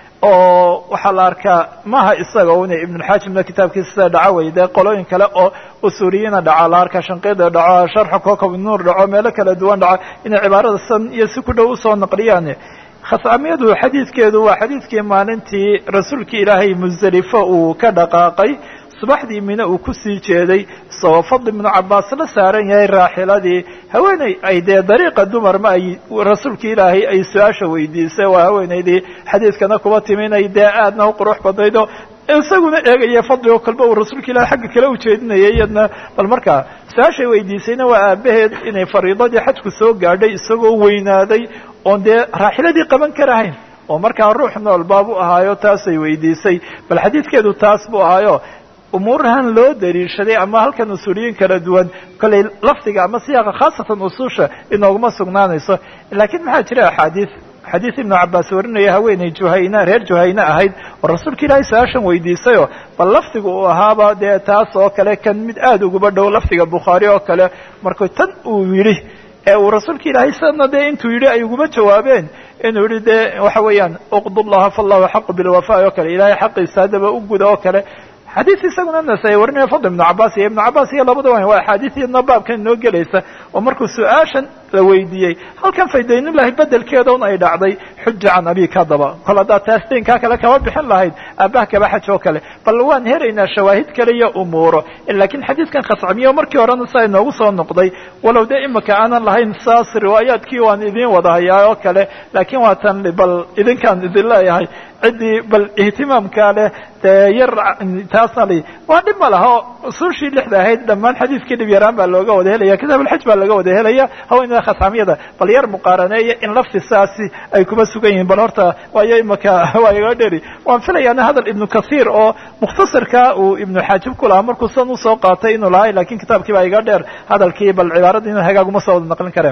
Speaker 1: oo waxaa la arkaa maha isaga una ibnulxaajimna kitaabkiisa sida dhaco wey dee qolooyin kale oo usuuriyiina dhaco la arkaa shanqida dhaco sharxa kokob nuur dhaco meelo kala duwan dhaco inay cibaarada san iyo si ku dhow usoo naqliyaan khascamiyadu xadiidkeedu waa xadiidkii maalintii rasuulkii ilaahay musdelifo uu ka dhaqaaqay subaxdii mine uu kusii jeeday isagoo fadli ibnu cabaas la saaran yahay raaxiladii haweeney ay dee dariiqa dumar ma ay rasuulkii ilaahay ay su-aasha weydiisay waa haweeneydii xadiidkana kuba timi inay dee aadna u qurux badnaydo isaguna eegaya fadli oo kalba uu rasuulka ilahay xagga kale ujeedinayay iyadna bal markaa su-aashay weydiisayna waa aabaheed inay fariidadii xajku soo gaadhay isagoo weynaaday oon dee raaxiladii qaban karahayn oo markaa ruux nool baabu ahaayo taasay weydiisay bal xadiidkeedu taas buu ahaayo umuurahan loo daliishaday ama halkan usuuliyiin kala duwan kollay lafdiga ama siyaaqa khaasatan usuusha inooguma sugnaanayso laakiin maxaa jira axaadiis xadiis ibnu cabaas warinaya haweeney juhayna reer juhayne ahayd oo rasuulka ilaahay su-aashan weydiisayoo bal lafdiga uu ahaaba dee taas oo kale kan mid aada uguba dhow lafdiga bukhaari oo kale markuu tan uu yidhi ee uu rasuulka ilaahay sana dee intuu yidhi ay uguma jawaabeen inuu yihi dee waxa weeyaan uqdu llaha fallahu xaqu bilwafa oo kale ilaahay xaqiisa haddaba u guda oo kale xadiis isaguna nasay warinaya fadl ibnu cabaas iyo ibnu cabaas iyo labada wa waa axaadiisiyadna baabkan inoo gelaysa oo markuu su-aashan la weydiiyey halkan faydaynullahi bedelkeeda un ay dhacday xuja can abika daba kol haddaad taas daynkaa kale kama bixin lahayd aabbaha kaba xaj oo kale bal waan helaynaa shawaahid kale iyo umuuro laakiin xadiidkan khascamiyo markii horena saa inoogu soo noqday walow dee imika aanan lahayn saas riwaayaadkii waan idiin wada hayaa oo kale laakiin waa tan bal idinkaan idin leeyahay ciddii bal ihtimaamkaa leh dee yar taasna li waa dhib ma laha oo usuushii lixda ahayd dhammaan xadiidkii dhib yaraan baa looga wada helaya kitaab alxaj baa laga wada helaya haweenada khascamiyada bal yar muqaaraneeya in lafti saasi ay kuma sugan yihiin bal horta waayo imaka waa iga dheri waan filayaana hadal ibnu kathiir oo mukhtasarka uu ibnu xaajib ku lahaa markuu san usoo qaatay inuu lahay lakin kitaabkii baa iga dheer hadalkii bal cibaarada inuu hagaaguma soo wada naqlin kareen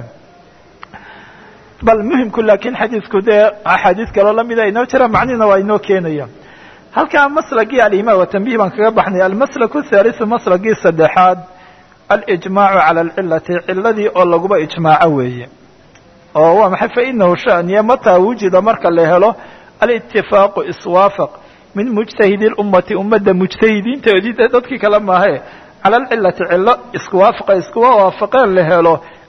Speaker 1: bal muhimku laakiin xadiidku dee axaadiis kaloo lamida inoo jira macnihina waa inoo keenaya halkaa maslagii alimaam wa tanbih baan kaga baxnay almaslaku thalisu maslagii saddexaad alijmaacu cala alcilati ciladii oo laguba ijmaaco weeye oo waa maxay fainahu shaniya mataa wujida marka la helo alitifaaqu iswaafaq min mujtahidi lummati ummadda mujtahidiintoodii dee dadkii kale maahe cala alcilati cilo iskuwaafaqa iskuwa waafaqeen la helo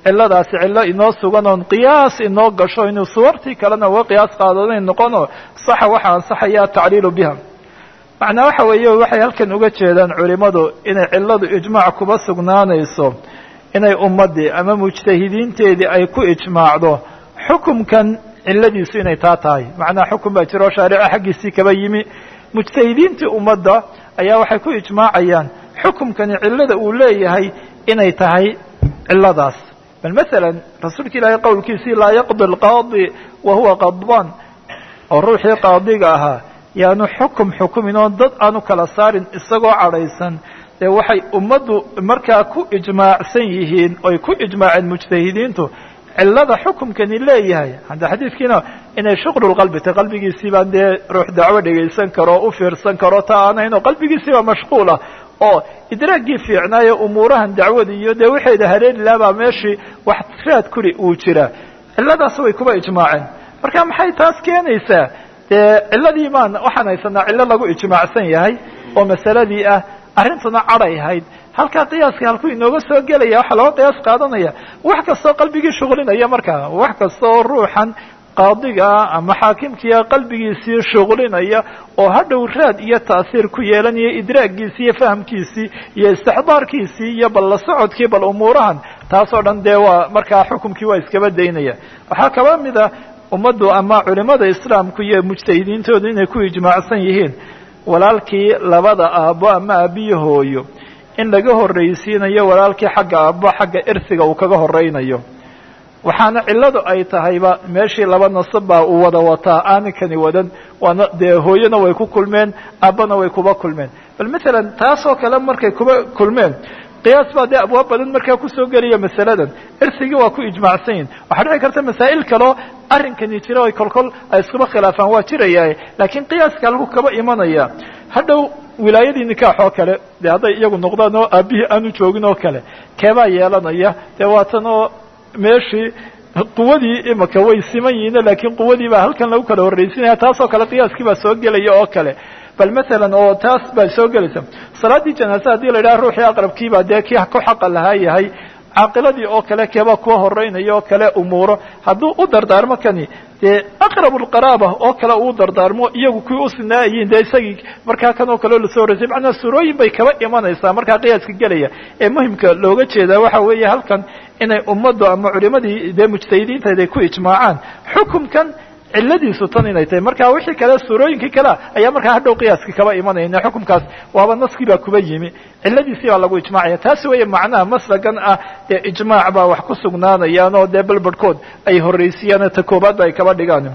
Speaker 1: ciladaasi cillo inoo sugan oon qiyaas inoo gasho inuu suwartii kalena uga qiyaas qaadanayn noqono saxa waxa ansaxaya tacliilu biha macnaa waxa weeye waxay halkan uga jeedaan culimadu inay cilladu ijmaac kuba sugnaanayso inay ummaddii ama mujtahidiinteedii ay ku ijmaacdo xukumkan cilladiisu inay taa tahay macnaha xukun baa jiro shaarica xaggiisii kaba yimi mujtahidiintii ummadda ayaa waxay ku ijmaacayaan xukumkani cillada uu leeyahay inay tahay cilladaas bal masalan rasuulka ilaahay qowlkiisii laa yaqdi alqaadi wa huwa qadbaan oo ruuxii qaadiga ahaa yaanu xukum xukumin oo dad aanu kala saarin isagoo cadhaysan dee waxay ummaddu markaa ku ijmaacsan yihiin oy ku ijmaaceen mujtahidiintu cillada xukumkani leeyahay hadda xadiidkiina inay shuqlulqalbi tahy qalbigiisii baan dee ruux dacwo dhegaysan karo o u fiirsan karo ta aanayno qalbigiisiiba mashquula oo idraagii fiicnaayo umuurahan dacwada iyo dee waxayda hareeri lahabaa meeshii wax raad kuri uu jira cilladaas way kuba ijmaaceen marka maxay taas keenaysaa dee cilladii maan waxaan haysanaa cillo lagu ijmaacsan yahay oo masaladii ah arrintuna cadhay ahayd halkaa qiyaaska halkuu inooga soo gelaya waxaa looga qiyaas qaadanaya wax kastoo qalbigii shuqlinaya markaa wax kasta oo ruuxan qaadigaa ama xaakimkiia qalbigiisii shuqlinaya oo hadhow raad iyo ta'hiir ku yeelanaya idraaggiisii iyo fahamkiisii iyo istixdaarkiisii iyo bal la socodkii bal umuurahan taasoo dhan dee waa markaa xukumkii waa iskaba daynaya waxaa kaba mid a ummaddu ama culimada islaamku iyo mujtahidiintoodu inay ku ijmaacsan yihiin walaalkii labada aabbo ama aabiyo hooyo in laga horraysiinayo walaalkii xagga aabbo xagga irsiga uu kaga horraynayo waxaana cilladu ay tahayba meeshii laba nasab baa uu wada wataa aaninkani wadan waana dee hooyona way ku kulmeen aabbana way kuba kulmeen bal masalan taasoo kale markay kuba kulmeen qiyaas baa dee abwaab badan markaa kusoo gelaya masaladan irsigii waa ku ijmaacsan yihin waxaa dhici karta masaa'il kaleo arrinkani jira ay kolkol ay iskuba khilaafaan waa jiraya laakiin qiyaaska lagu kaba imanaya hadhow wilaayadii nikaax oo kale dee hadday iyagu noqdaan oo aabbihii aanu joogin oo kale keebaa yeelanaya dee waatan oo meeshii quwadii imaka way siman yihiin laakiin quwadii baa halkan lagu kala horraysinaya taasoo kale qiyaaskii baa soo gelaya oo kale bal masalan oo taas baa soo gelaysa salaaddii janaasa haddii la yidhaha ruuxii aqrabkiibaa dee kii ku xaqa lahaa yahay caaqiladii oo kale keebaa kuwa horreynaya oo kale umuuro hadduu u dardaarmo kani dee aqrabu lqaraaba oo kale uu dardaarmo iyagu kuwii u sinaayiin dee isagii markaa kan oo kaleo lasoo horeysay macnaa surooyin bay kaba imanaysaa markaa qiyaaska gelaya ee muhimka looga jeedaa waxa weeye halkan inay ummaddu ama culimadii dee mujtahidiintayd ay ku ijmaacaan xukumkan cilladiisu tan inay tahay marka wixii kale suurooyinkii kalea ayaa markaa hadhow qiyaaskii kaba imanayna xukumkaas waaba naskii baa kuba yimi cilladiisii baa lagu ijmaacaya taasi weeye macnaha maslagan ah dee ijmaac baa wax ku sugnaanayaan oo dee balbarhkood ay horraysiiyaan ta koobaadba ay kaba dhigaan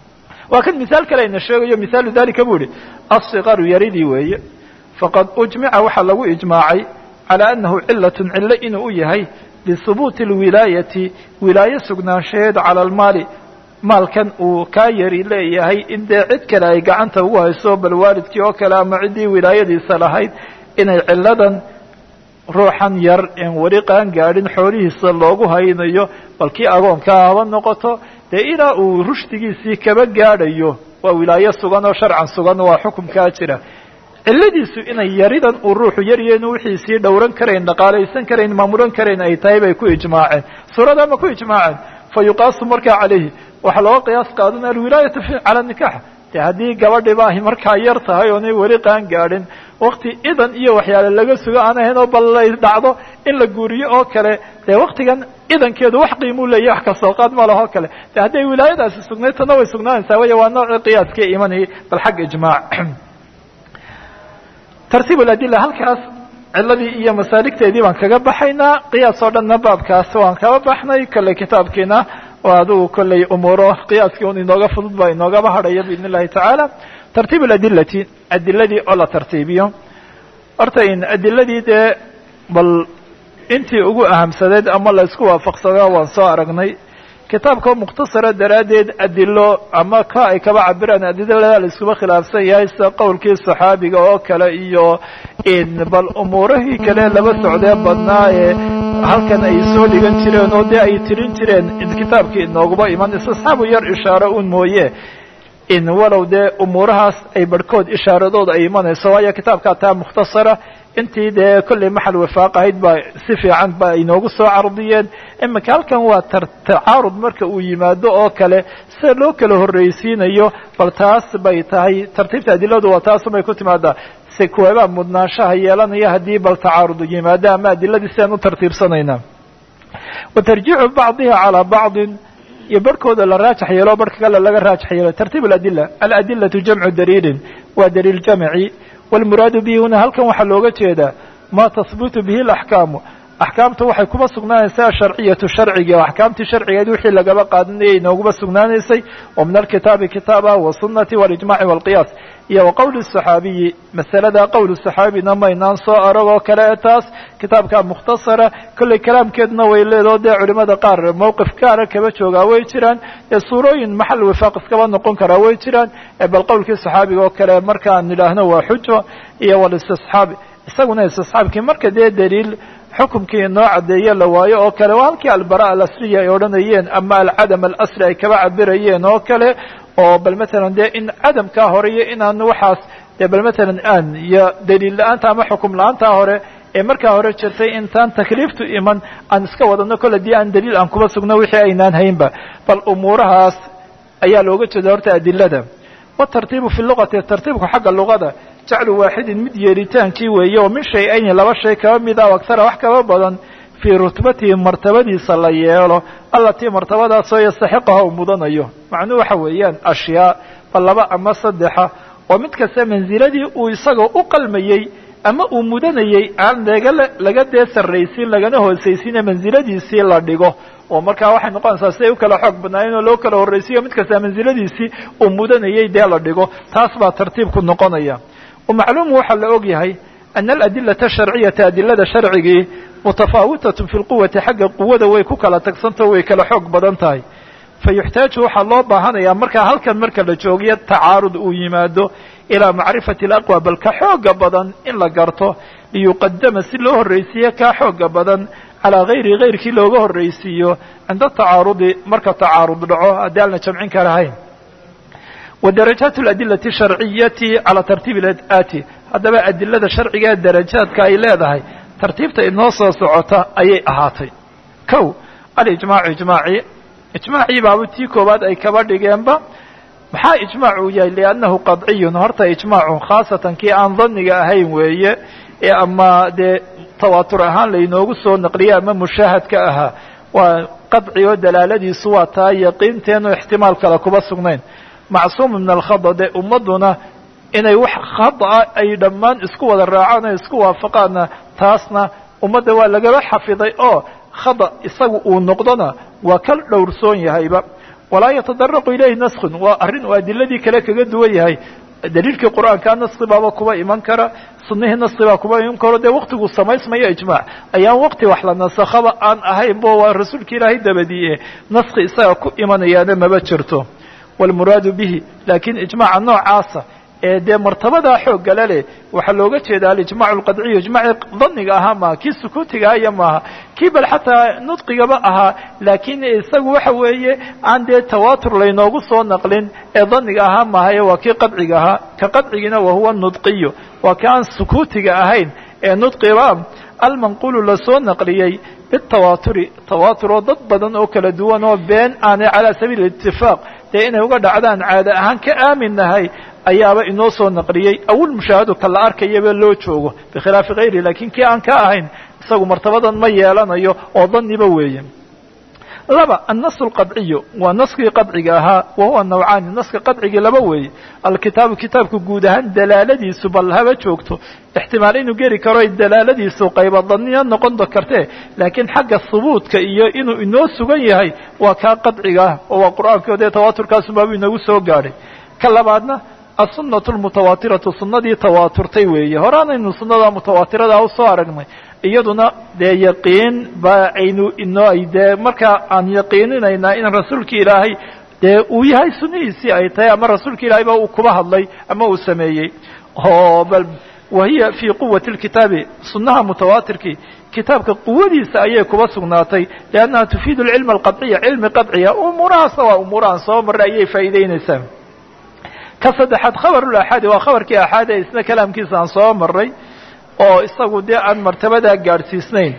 Speaker 1: waa kan misaal kale ayna sheegayo misaalu dalika bu ihi asikaru yaridii weeye faqad ujmica waxaa lagu ijmaacay calى anahu cilatun cillo inuu u yahay lihubuuti اlwilaayati wilaaye sugnaanshaheed cala almaali maalkan uu kaa yari leeyahay in dee cid kale ay gacanta ugu hayso bal waalidkii oo kale ama ciddii wilaayadiisa lahayd inay cilladan ruuxan yar en weli qaan gaadhin xoolihiisa loogu haynayo bal kii agoonkaa haba noqoto dee ilaa uu rushdigiisii kaba gaadhayo waa wilaaye sugan oo sharcan sugan waa xukumkaa jira cilladiisu inay yaridan uu ruuxu yaryeenu wixiisii dhowran karayn dhaqaalaysan karayn maamulan karayn ay tahay bay ku ijmaaceen suurada ma ku ijmaaceen fa yuqaasu markaa calayhi waxaa looga qiyaas qaadan alwilaayatu cala nikax de haddii gabadhiba ay markaa yar tahay oonay weli qaan gaadhin wakti idan iyo waxyaale laga sugo aan ahayn oo bal lay dhacdo in la guuriyo oo kale dee waktigan idankeedu wax qiimuu leeyahy wax kasoo qaad ma laho kale de hadday wilaayadaasi sugnayd tana way sugnaanaysaa waya waa noocii qiyaaskii imanayay bal xag ijmaac tartiib aladila halkaas ciladii iyo masaaligteedii baan kaga baxaynaa qiyaas oo dhanna baabkaas waan kaba baxnay kolley kitaabkiina oo adigu kolley umuuro qiyaaskii un inooga fudud baa inoogaba hadhaya biidn illahi tacaala tartiib aladilati adiladii oo la tartiibiyo horta in adiladii dee bal intii ugu ahamsadeed ama la isku waafaqsadaa waan soo aragnay kitaabka mukhtasara daraaddeed adilo ama ka ay kaba cabiraan adilada la iskuba khilaafsan yahay sida qowlkii saxaabiga oo kale iyo bal umuurahii kale laba socdee badnaa ee halkan ay soo dhigan jireen oo dee ay tirin jireen kitaabkii inooguba iman istisxaabu yar ishaaro un mooye in walow dee umuurahaas ay barhkood ishaaradooda ay imanayso waayo kitaabkaa taa mukhtasara intii dee kollay maxal wifaaq ahayd baa si fiican ba inoogu soo cardiyeen iminka halkan waa tacaarud marka uu yimaado oo kale sida loo kala horreysiinayo bal taas bay tahay tartiibta adiladu waa taasubay ku timaadaa se kuweebaa mudnaanshaha yeelanaya haddii bal tacaarud yimaado ama adiladii sidaan u tartiibsanayna wa tarjiicu bacdiha calaa bacdin iyo barhkooda la raajax yeelo barhka kale laga raajax yeelo tartiib aladila aladilatu jamcu daliilin waa daliil jamci wاlmuraadu bihi huna halkan waxaa looga jeedaa ma tahbutu bihi اlaxkaamu axkaamta waxay kuba sugnaanaysaa sharciyatu sharciga o axkaamtii sharcigeed wixii lagaba qaadanayay inooguma sugnaanaysay oo min alkitaabi kitaaba wasunati walijmaci walqiyaas iyo wa qowli saxaabiyi masalada qowl saxaabina maynaan soo aragoo kale e taas kitaabka mukhtasara kollay kalaamkeedna way leedao dee culimada qaar mowqif gaara kaba joogaa way jiraan ee suurooyin maxal wifaaq iskaba noqon karaa way jiraan bal qowlkii saxaabiga oo kale markaan nidhaahno waa xujo iyo walistisxaabi isaguna istisxaabkii marka dee daliil xukumkii inoo caddeeye la waayo oo kale waa halkii albara alasriya ay odhanayeen ama alcadam alasri ay kaba cabirayeen oo kale oo bal matalan dee in cadamkaa hore iyo inaan waxaas dee bal matalan aan iyo daliil la-aanta ama xukum la-aantaa hore ee markaa hore jirtay intaan takliiftu iman aan iska wadano kole dii aan daliil aan kuba sugno wixii aynaan haynba bal umuurahaas ayaa looga jeeda horta adilada watartiibu fi luqati tartiibku xagga luqada jaclu waaxidin mid yeelitaankii weeye oo min shay-ayni laba shay kaba mida o aktara wax kaba badan fii rutbatihi martabadiisa la yeelo allatii martabadaasoo yastaxiqaha uu mudanayo macnuhu waxa weeyaan ashyaa bal laba ama saddexa oo mid kasta mansiladii uu isagoo u qalmayey ama uu mudanayey aan laga laga dee sarraysiin lagana hoosaysiine mansiladiisii la dhigo oo markaa waxay noqonaysaa siday u kala xoog badnaayeen oo loo kala horraysiiyo mid kasta mansiladiisii uu mudanayey dee la dhigo taas baa tartiibku noqonaya wamacluumu waxaa la og yahay ana aladilata sharciyata adilada sharcigii mutafaawitatun fi lquwati xagga quwada way ku kala tagsantao way kala xoog badan tahay fa yuxtaaju waxaa loo baahanayaa markaa halkan marka la joogiyo tacaarud uu yimaado ilaa macrifati alaqwa bal ka xooga badan in la garto liyuqadama si loo horraysiiyo kaa xooga badan calaa gayri gayrkii looga horraysiiyo cinda tacaarudi marka tacaarud dhaco haddii aan la jamcin karahayn wadarajaat aladilati sharciyati calaa tartiibi aati haddaba adilada sharciga darajaadka ay leedahay tartiibta inoo soo socota ayay ahaatay kow alijmaacu ijmaaci ijmaacii baaba tii koowaad ay kaba dhigeenba maxaa ijmaac uu yahay liannahu qadciyun horta ijmaacu khaasatan kii aan dhanniga ahayn weeye ee ama dee tawaatur ahaan laynoogu soo naqliyay ama mushaahadka ahaa waa qadci oo dalaaladiisu waa taa yaqiinteenu ixtimaal kale kuba sugnayn macsuum min alkhada dee ummadduna inay wax khada ay dhammaan isku wada raacaan o isku waafaqaanna taasna ummadda waa lagaba xafiday oo khada isagu uu noqdona waa ka dhowrsoon yahayba walaa yatadaraqu ilayhi naskun waa arrin uu adiladii kale kaga duwan yahay daliilkii qur'aankaa naski baaba kuba iman kara sunihii naski baa kuba iman karo dee waktiguu samaysmayo ijmaac ayaan wakti wax la nasakhaba aan ahayn bo waa rasuulka ilaahay dabadiie naski isaga ku imanayaana maba jirto wاlmuraadu bihi lakiin ijmaaca noocaasa ee dee martabadaa xooggala leh waxaa looga jeeda alijmac اlqadciyu ijmaaci daniga ahaa maaha kii sukuutiga aya maaha kii bal xataa nudqigaba ahaa laakiin isagu waxa weeye aan dee tawaatur laynoogu soo naqlin ee daniga ahaa maaha ee waa kii qadciga ahaa ka qadcigiina wahuwa nudqiyu waa ka aan sukuutiga ahayn ee nudqiba almanqulu lasoo naqliyey bitawaaturi tawaatur oo dad badan oo kala duwan oo been aanay calaa sabiili itifaaq dee inay uga dhacdaan caada ahaan ka aamin nahay ayaaba inoo soo naqliyey awil mushaahadu ka la arkayaba loo joogo bikhilaafi hayri lakin kii aan ka ahayn isagu martabadan ma yeelanayo oo daniba weeye laba annasu alqadciyu waa naskii qadciga ahaa wa huwa nawcaani naska qadcigii laba weeye alkitaabu kitaabku guud ahaan dalaaladiisu bal haba joogto ixtimaal inuu geli karo ay dalaaladiisu qayba daniya noqon kartee laakiin xagga hubuudka iyo inuu inoo sugan yahay waa kaa qadciga ah oo waa qur'aanka dee tawaaturkaasubaabuu inagu soo gaadhay ka labaadna aلsunaة اmutawaatiratu sunadii tawaaturtay weeye horaanaynu sunada mutawaatirada usoo aragnay iyaduna dee yaqiin ba aynu inoo ay dee markaa aan yaqiininaynaa in rasuulka ilaahay dee uu yahay sunihiisii ay tahay ama rasuulka ilahay ba uu kuba hadlay ama uu sameeyey oo bal wahiya fii quwati اlkitaabi sunaha mutawaatirkii kitaabka quwadiisa ayay kuba sugnaatay liannaha tufiid اlcilm alqaطciya cilmi qaطciya umuurahaasna waa umuurahan soo maray ayay faa'iideynaysaa ka saddexaad khabar ulaxaadi waa khabarkii axaadi isna kalaamkiisa aan soo maray oo isagu dee aan martabadaa gaadhsiisnayn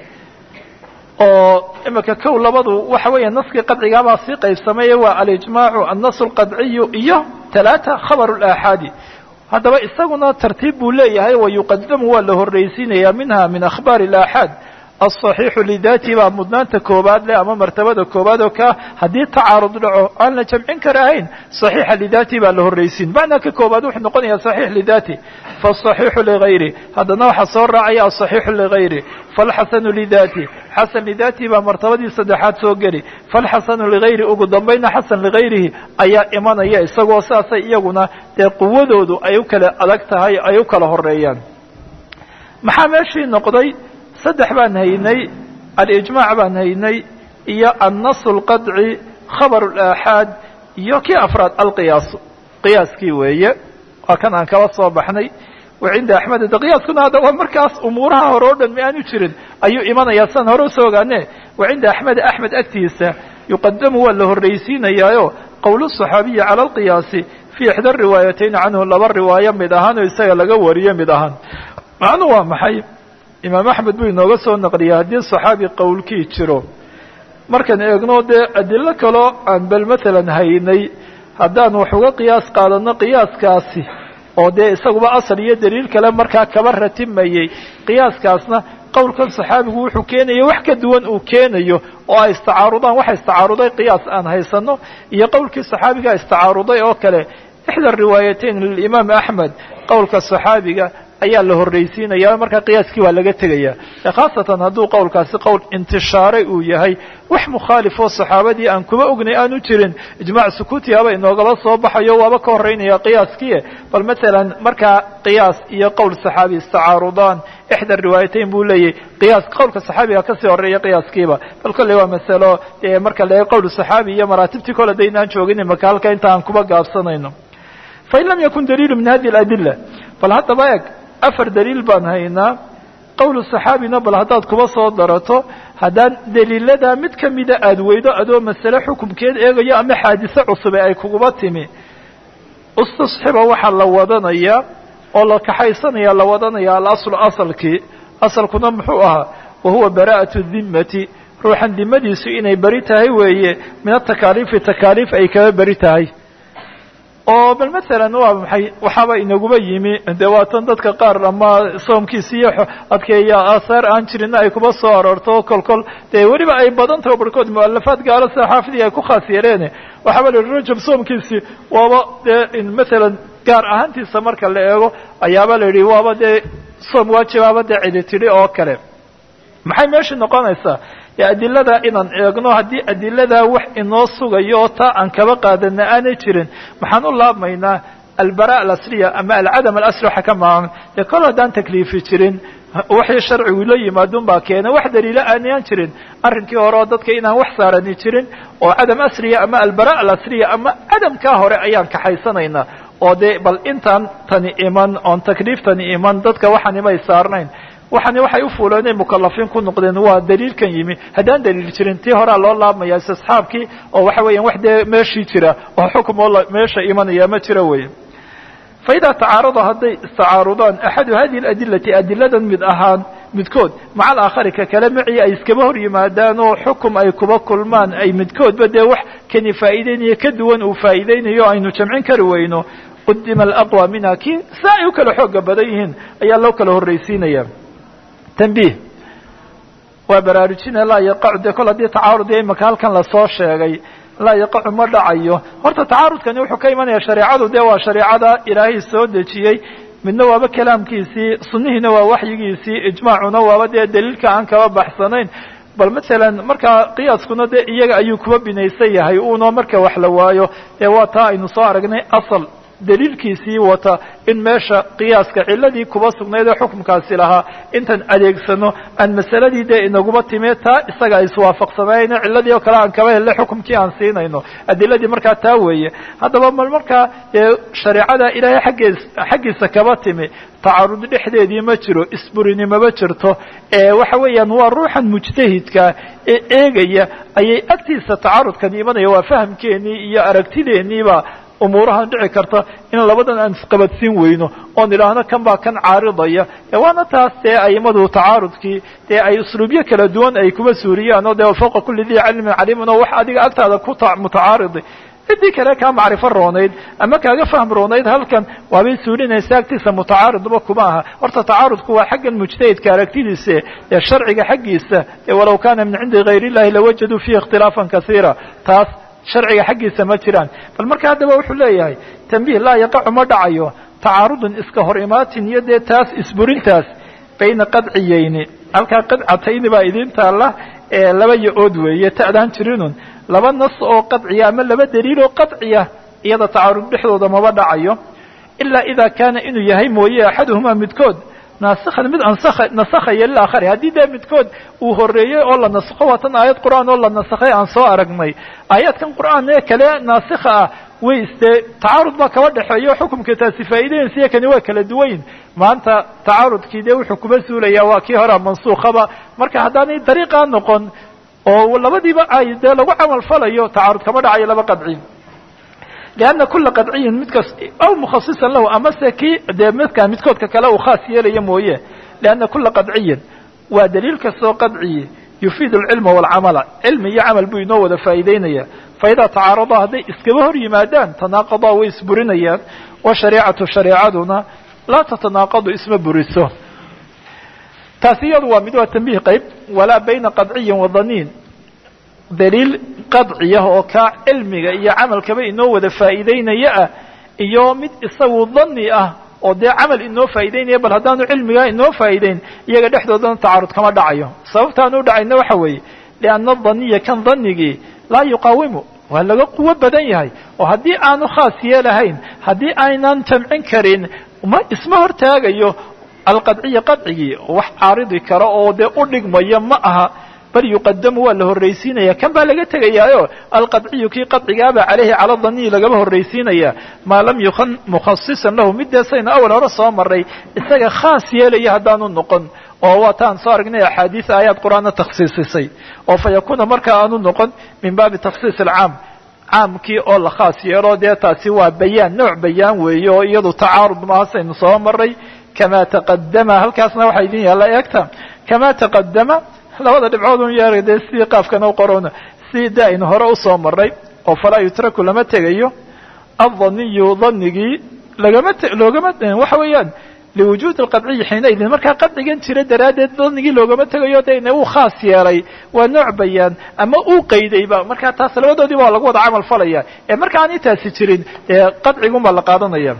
Speaker 1: oo imika kow labadu waxa weeya naskii qadcigaabaa sii qaybsamay waa alijmaacu annasu alqadciyu iyo talaata khabaru laaxaadi haddaba isaguna tartiib buu leeyahay wa yuqadamu waa la horraysiinaya minha min akhbaari alaaxaad alصaxiixu lidaati baa mudnaanta koobaad leh ama martabada koobaad oo ka haddii tacaarud dhaco aan la jamcin karahayn صaxiixa lidaati baa la horraysiin macnaa ka koobaad wuxuu noqonaya صaxiix lidaati faالصaxiixu ligayri haddana waxaa soo raacaya aلصaxiixu ligayri faاlxasanu lidaati xasan lidaati baa martabadii saddexaad soo geli faاlxasanu ligayri ugu dambayna xasan ligayrihi ayaa imanaya isagoo saasay iyaguna dee quwadoodu ay u kala adag tahay ay u kala horeeyaan maxaa meeshii noqday saddex baan haynay alijmaac baan haynay iyo annas اlqadci khabar اlaaxaad iyo kii afraad alqiyaas qiyaaskii weeye waa kan aan kaba soo baxnay wa cinda axmed de qiyaaskuna hadda waa markaas umuuraha hore o dhan mi aanu jirin ayuu imanayaa saan hore usoo ogaane wa cinda axmed axmed agtiisa yuqadamu waa la horraysiinayaayo qowl الصaxaabiyi cala alqiyaasi fii ixda riwaayatayn canhu laba riwaayo mid ahaan oo isaga laga wariyo mid ahaan macnu waa maxay imaam axmed buu inooga soo naqliyay haddii saxaabi qowlkii jiro markaan eegno dee adilo kaloo aan bel matalan haynay haddaan wax uga qiyaas qaadano qiyaaskaasi oo dee isaguba asal iyo daliil kale markaa kaba ratimayey qiyaaskaasna qowlkan saxaabigu wuxuu keenaya wax ka duwan uu keenayo oo ay istacaarudaan waxa istacaaruday qiyaas aan haysano iyo qowlkii saxaabiga istacaaruday oo kale ixda riwaayatayn lilimaam axmed qowlka saxaabiga ayaa la horraysiinaya markaa qiyaaskii waa laga tegaya khaasatan hadduu qowlkaasi qowl intishaaray uu yahay wax mukhaalifoo saxaabadii aan kuma ognay aanu jirin ijmaac sukuutiaba inoogaba soo baxayo waaba ka horreynaya qiyaaskii bal matalan markaa qiyaas iyo qowl saxaabi istacaarudaan ixda riwaayatayn buu leeyahy qiyaas qowlka saxaabiga kasii horreeya qiyaaskiiba bal kolley waa masalo dee marka la qowl saxaabi iyo maraatibtii kole da inaan joogin imaka halka inta aan kuba gaabsanayno fain lam yakun daliilu min hadi aladila bal haddaba eg afar daliil baan haynaa qowlu saxaabina bal haddaad kuba soo darato haddaan daliiladaa mid kamida aada weydo adoo masale xukumkeed eegayo ama xaadise cusube ay kuguba timi istasxiba waxaa la wadanayaa oo la kaxaysanaya la wadanaya alaslu asalkii asalkuna muxuu ahaa wahuwa bara'atu dimmati ruuxan dimadiisu inay beri tahay weeye min atakaaliifi takaaliif ay kaba beri tahay oo bal masalan waa maxay waxaaba inaguba yimi de waatan dadka qaar ama soomkiisi iyo adkeeya aahaar aan jirinna ay kuba soo aroorto kol kol dee weliba ay badan taho barhkood mualafaad gaalo sida xaafidii ay ku khaas yeeleen waxaaba la yihi rajab soomkiisi waaba dee masalan gaar ahaantiisa marka la eego ayaaba la yidhi waaba dee soom waajibaaba dee cidi tidhi oo kale maxay meesha noqonaysaa dee adilada inaan eegno haddii adiladaa wax inoo sugayo oo taa aan kaba qaadana aanay jirin maxaan u laabmaynaa albara alasliya ama alcadam alasli waxa ka maaman dee kol haddaan takliifi jirin waxii sharcigu la yimaadun baa keenay wax daliilo aanayaan jirin arrinkii hore oo dadka inaan wax saarani jirin oo cadam asliya ama albara alasliya ama cadamkaa hore ayaan kaxaysanaynaa oo dee bal intaan tani iman oon takliiftani iman dadka waxaan imay saarnayn waxani waxay u fuuleen inay mukalafiin ku noqdeen waa daliilkan yimi haddaan daliil jirin tii horea loo laabmaya istisxaabkii oo waxa weeyaan wax dee meeshii jira oo xukum oo meesha imanaya ma jira weeye fa idaa tacaarada hadday istacaarudaan axadu hadihi aladilati adiladan mid ahaan midkood maca alaakhari ka kale macii ay iskaba hor yimaadaan oo xukum ay kuba kulmaan ay midkoodba dee wax kani faa'iideynayo ka duwan uu faa'iideynayo aynu jamcin kari weyno qudima alaqwa minha kii saa ay u kala xooga badan yihiin ayaa loo kala horraysiinaya tanbiih waa baraarujina laa yaqacu dee kol haddii tacaarud iyo imaka halkan lasoo sheegay laa yaqacu ma dhacayo horta tacaarudkani wuxuu ka imanaya shareecadu dee waa shareecada ilaahay soo dejiyey midna waaba kalaamkiisii sunnihiina waa waxyigiisii ijmaacuna waaba dee daliilka aan kaba baxsanayn bal masalan markaa qiyaaskuna dee iyaga ayuu kuba binaysan yahay uunoo marka wax la waayo dee waa taa aynu soo aragnay asal daliilkiisii wata in meesha qiyaaska ciladii kuba sugnayd ee xukumkaasi lahaa intaan adeegsano aan masaladii dee inaguma timee taa isaga ay iswaafaqsanayno ciladii oo kale aan kaba helle xukumkii aan siinayno adiladii markaa taa weeye haddaba mal markaa dee shareecada ilaahay xaggees xaggiisa kaba timi tacarud dhexdeedii ma jiro isburinimaba jirto ee waxa weeyaan waa ruuxan mujtahidka ee eegaya ayay agtiisa tacarudkan imanaya waa fahamkeenii iyo aragtideeniiba umuurahan dhici karta in labadan aan isqabadsiin weyno oon idhaahno kan baa kan caaridaya waana taas dee aimadu tacaarudkii dee ay usluubyo kala duwan ay kuba suuriyaan oo dee fawqa kulli dii cilmin caliimun oo wax adiga agtaada ku mutacaaridi ciddii kale kaa macrifo roonayd ama kaaga fahm roonayd halkan waabay suulinaysa agtiisa mutacaaridba kuma aha horta tacaarudku waa xaggan mujtahidka aragtidiisa ee sharciga xaggiisa ee walow kana min cindi gayr illahi lawajaduu fiihi ikhtilaafan kasiira taas sharciga xaggiisa ma jiraan bal marka haddaba wuxuu leeyahay tambiih laa yaqacu ma dhacayo tacaarudun iska hor imaatin iyo dee taas isburintaas bayna qadciyeyni halkaa qadcatayni baa idiin taalla ee laba yo-ood weeye ta'daan jirinun laba nas oo qadciya ama laba daliil oo qadciya iyada tacaarud dhexdooda maba dhacayo ilaa idaa kaana inuu yahay mooye axaduhumaa midkood naasikhan mid ansakha nasakhaya lilakhari haddii dee midkood uu horreeyey oo la nasakho waa tan aayad qur'aan oo la nasakhay aan soo aragnay aayaadkan qur'aan ee kale naasikha ah way dee tacaarud baa kaba dhexeeyo xukumka taasi faa'iidayinsiyo kani waa kala duwanyin maanta tacaarudkii dee wuxuu kuba suulayaa waa kii hora mansuukhaba marka haddaanay dariiqaa noqon oo labadiiba ay dee lagu camal falayo tacaarud kama dhacayo laba qadci lianna kula qadciyin midkas aw mukhasisan lahu amase kii dee midka midkoodka kale uu khaas yeelaya mooye lianna kula qadciyin waa daliil kastoo qadciyi yufiidu alcilma walcamala cilmi iyo camal buu inoo wada faa'iideynaya faidaa tacaaradaa hadday iskaba hor yimaadaan tanaaqadaa way isburinayaan wa shareecatu shareecaduna laa tatanaaqadu isma buriso taasi iyadu waa mid waa tambiih qayb walaa bayna qadciyin wa daniin daliil qadciyah oo kaa cilmiga iyo camalkaba inoo wada faa'iideynaya ah iyo mid isagu dani ah oo dee camal inoo faa'ideynaya bal haddaanu cilmigaa inoo faa'iideyn iyaga dhexdoodana tacaarud kama dhacayo sababtaan u dhacayna waxa weeye lianna daniya kan danigii laa yuqaawimu waa laga quwo badan yahay oo haddii aanu khaas yeelahayn haddii aynan jamcin karin ma isma hortaagayo alqadciya qadcigii wax caaridi kara oo dee u dhigmaya ma aha bal yuqadamu waa la horraysiinaya kan baa laga tegayaayo alqadciyu kii qadcigaaba caleyhi cala daniyi lagaba horraysiinaya maa lam yukun mukhasisan lahu mideesayna awal hore soo maray isaga khaas yeelaya haddaanu noqon oo waa taan soo aragnay axaadiis aayaad qur-aanna takhsiisisay oo fa yakuuna markaa aanu noqon min baabi takhsiis alcaam caamkii oo la khaas yeelo dee taasi waa bayaan nooc bayaan weeye oo iyadu tacaarud mahasaynu soo maray kama taqadama halkaasna waxaa idin yaalla eegta kama taqadama labada dhibcood un yeera dee sidii qaafkan u qorona si de aynu hore usoo maray oo falaa yutraku lama tegayo adaniyu danigii lagama loogama waxa weeyaan liwujuud alqadciyi xiinaidin markaa qadcigan jira daraaddeed danigii loogama tegayo de ina uu khaas yeelay waa nooc bayaan ama uu qaydayba markaa taas labadoodiiba waa lagu wada camal falaya ee marka aan intaasi jirin dee qadcigun baa la qaadanaya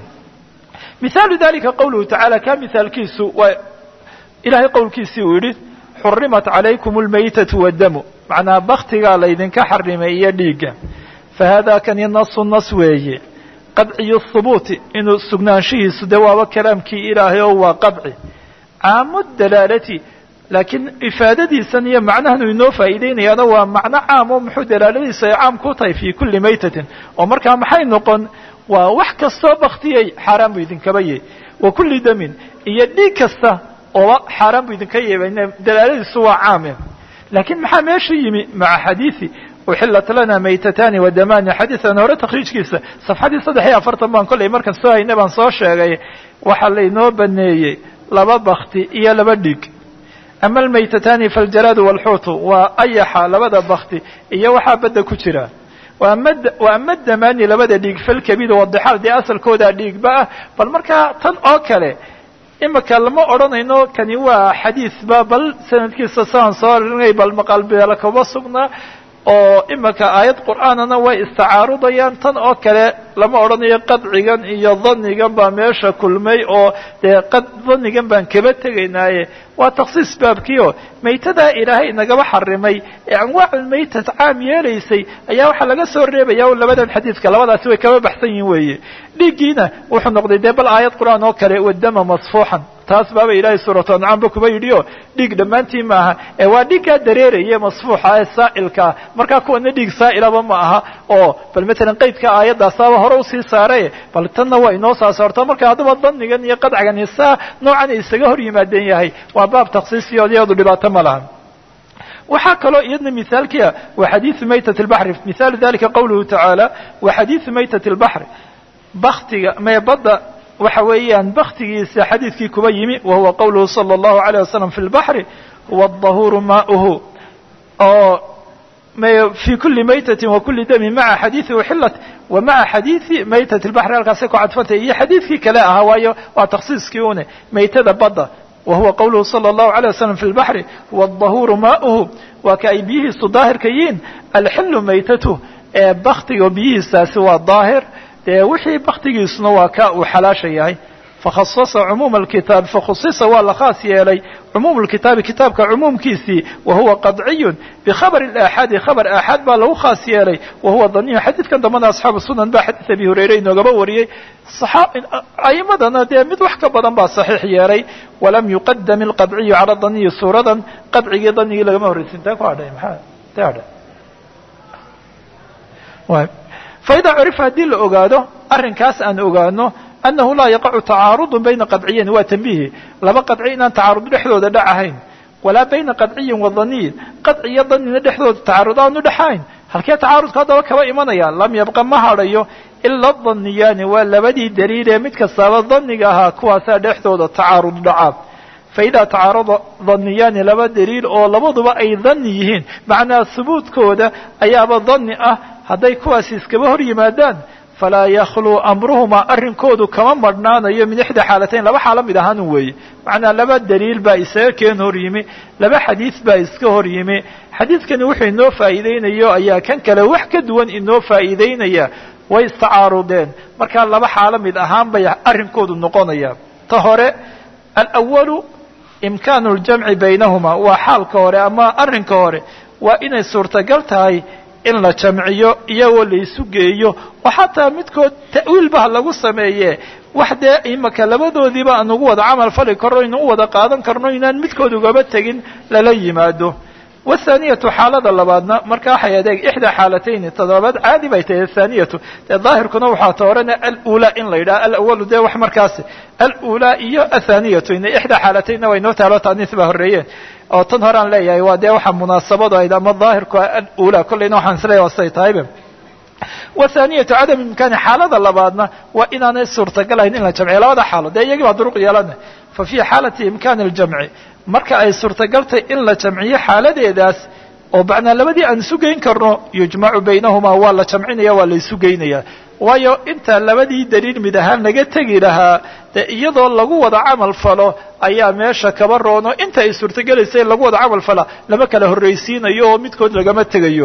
Speaker 1: mihaalu dalika qawluhu tacaala ka mihaalkiisu waa ilahay qowlkiisii uu yidhi xurimat calaykum almaytatu waddamu macnaa baktigaa laydinka xarimay iyo dhiigga fa hada kani nasu nas weeye qadciyu hubuuti inuu sugnaanshihiisu dee waaba kalaamkii ilaahay oo waa qadci caamu dalaalati laakiin ifaadadiisan iyo macnahan uu inoo faa'iideynayaana waa macno caam oo muxuu dalaaladiisu ay caam ku tahay fii kulli maytatin oo markaa maxay noqon waa wax kastoo baktiyey xaaraan buu idinkaba yahy wa kulli damin iyo dhiig kasta oo xaaraan buu idinka yeebay dalaaladiisu waa caame laakiin maxaa meesha yimi maca xadiidi uxilat lana maytatani wadamani xadiian hore takhriijkiisa safxadii saddex iyo afartan baan kollay markan soo hayna baan soo sheegay waxaa laynoo baneeyey laba bakti iyo laba dhiig ama almaytatani faljaraadu walxuutu waa ayaxa labada bakti iyo waxaa badda ku jira wa ama damani labada dhiig falkabidu wadixaal dee asalkoodaa dhiigba ah bal markaa tan oo kale imika lama odhanayno kani waa xadiisba bal sanadkiisa saan soo arinay bal maqaalbeela kaba sugnaa oo imika aayad qur'aanana way istacaarudayaan tan oo kale lama odhanayo qadcigan iyo danigan baa meesha kulmay oo dee danigan baan kaba tegaynaaye waa taksiis baabkiio maytadaa ilaahay nagaba xarimay ee anwaaculmaytat caam yeelaysay ayaa waxaa laga soo reebaya o labadan xadiidka labadaasi way kaba baxsan yihin weeye dhiiggiina wuxuu noqday dee bal aayad qur'aan oo kale wadama masfuuxan taas baaba ilaahay suuratu ancaamba kuba yidhi o dhiig dhammaantii ma aha ee waa dhiigkaa dareeraya masfuuxa ee saa'ilkaa markaa kuwana dhiig saa'ilaba ma aha oo bal matalan qaydka aayadaasaaba hore usii saare bal tanna waa inoo saa saarto marka haddaba danigan iyo qadcagan saa noocan isaga hor yimaadeen yahay waa baab taksiisiyo iyadu dhibaato ma laha waxaa kaloo iyadna mihaalkia wa xadiiu maytat lbaxri mihaalu dalika qawluhu tacaala wa xadiiu maytat lbaxri baktiga mee badda waxa weeyaan baktigiisa xadiidkii kuba yimi wa huwa qowluhu salى الlahu عalيه wasalam fi اlbaحri huwa الطahuuru maؤuhu oo في kuli maytati wa kuli dami maca xadiiثi uxilat wa maca xadiiثi maytat الbaحri halkaasay ku cadfantay iyo xadiidkii kale ahaa waayo waa taksiiskii une maytada badda wa huwa qowluhu salى الlahu عalيه wasalam fi اlbaحri huwa الطahuuru maؤuhu waa ka ay biyihiisu daahirka yihiin alxilu maytatuh ee baktiga biyihiisaasi waa daahir dee wixii baktigiisuna waa ka uu xalaasha yahay fakhasasa cumuuma alkitaab fakhusisa waa la khaas yeelay cumuum lkitaabi kitaabka cumuumkiisii wa huwa qadciyun bikhabari aaxaadi khabar aaxaad baa lagu khaas yeelay wa huwa daniyu xadiidkan dambana asxaabu sunan baa xadiid abi hureyre inoogaba wariyey a'imadana dee mid wax ka badan baa saxiix yeelay walam yuqadam ilqadciyu cala daniyi suuradan qadcigii danigii lagama horreysin taa ku hadhay maxaa ta hadhay faida curifa haddii la ogaado arrinkaas aan ogaano annahu laa yaqacu tacaarudu bayna qadciyayn waa tambihi laba qadci inaan tacaarud dhexdooda dhac ahayn walaa bayna qadciyin wa daniyin qadci iyo danina dhexdooda tacaarud aanu dhexayn halkee tacaarudka haddaba kaba imanaya lam yabqa ma hadhayo ila daniyaani waa labadii daliil ee mid kastaaba daniga ahaa kuwaasaa dhexdooda tacaarud dhaca faida tacaarada daniyaani laba daliil oo labaduba ay dani yihiin macnaa hubuudkooda ayaaba dani ah hadday kuwaasi iskaba hor yimaadaan falaa yakhluu amruhumaa arrinkoodu kama marhnaanayo min ixda xaalatayn laba xaalo mid ahaan weeye macnaa laba daliil baa isaga keen hor yimi laba xadiid baa iska hor yimi xadiidkani wuxuu inoo faa'iideynayo ayaa kan kale wax ka duwan inoo faa'iideynaya way istacaarudeen markaa laba xaalo mid ahaan bay arrinkoodu noqonaya ta hore alawalu imkaanu ljamci baynahuma waa xaalka hore ama arrinka hore waa inay suurtagal tahay in la jamciyo iyagoo laysu geeyo oo xataa midkood ta'wiilba ha lagu sameeye wax dee imaka labadoodiiba aan ugu wada camal fali karno inu u wada qaadan karno inaan midkood ugaba tegin lala yimaado wathaaniyatu xaalada labaadna marka waxay adeeg ixdaa xaalatayni toddobaad caadi bay tahay athaaniyatu dee daahirkuna waxaa ta horena alulaa in la yidhaha alawalu dee wax markaasi alulaa iyo athaaniyatu in ixdaa xaalataynna way noo taalo taaniis baa horreeyeen oo tan horean leeyahay waa dee waxaa munaasabadu ayd ama daahirku alula kollayna waxaan isleeyahay waa siday tahayba wathaaniyatu cadam imkaani xaalada labaadna waa inaanay suurtagal ahayn in la jamciyo labada xaalo dee iyagii baa duruq yeelana fa fii xaalati imkaani ljamci marka ay suurtagaltay in la jamciyo xaaladeedaas oo macnaa labadii aan isu geyn karno yujmacu baynahumaa waa la jamcinaya waa la isu geynaya waayo inta labadii daliil mid ahaan laga tegi lahaa dee iyadoo lagu wada camal falo ayaa meesha kaba roono inta ay suurtagelaysa in lagu wada camal fala lama kala horraysiinayo oo midkood lagama tegayo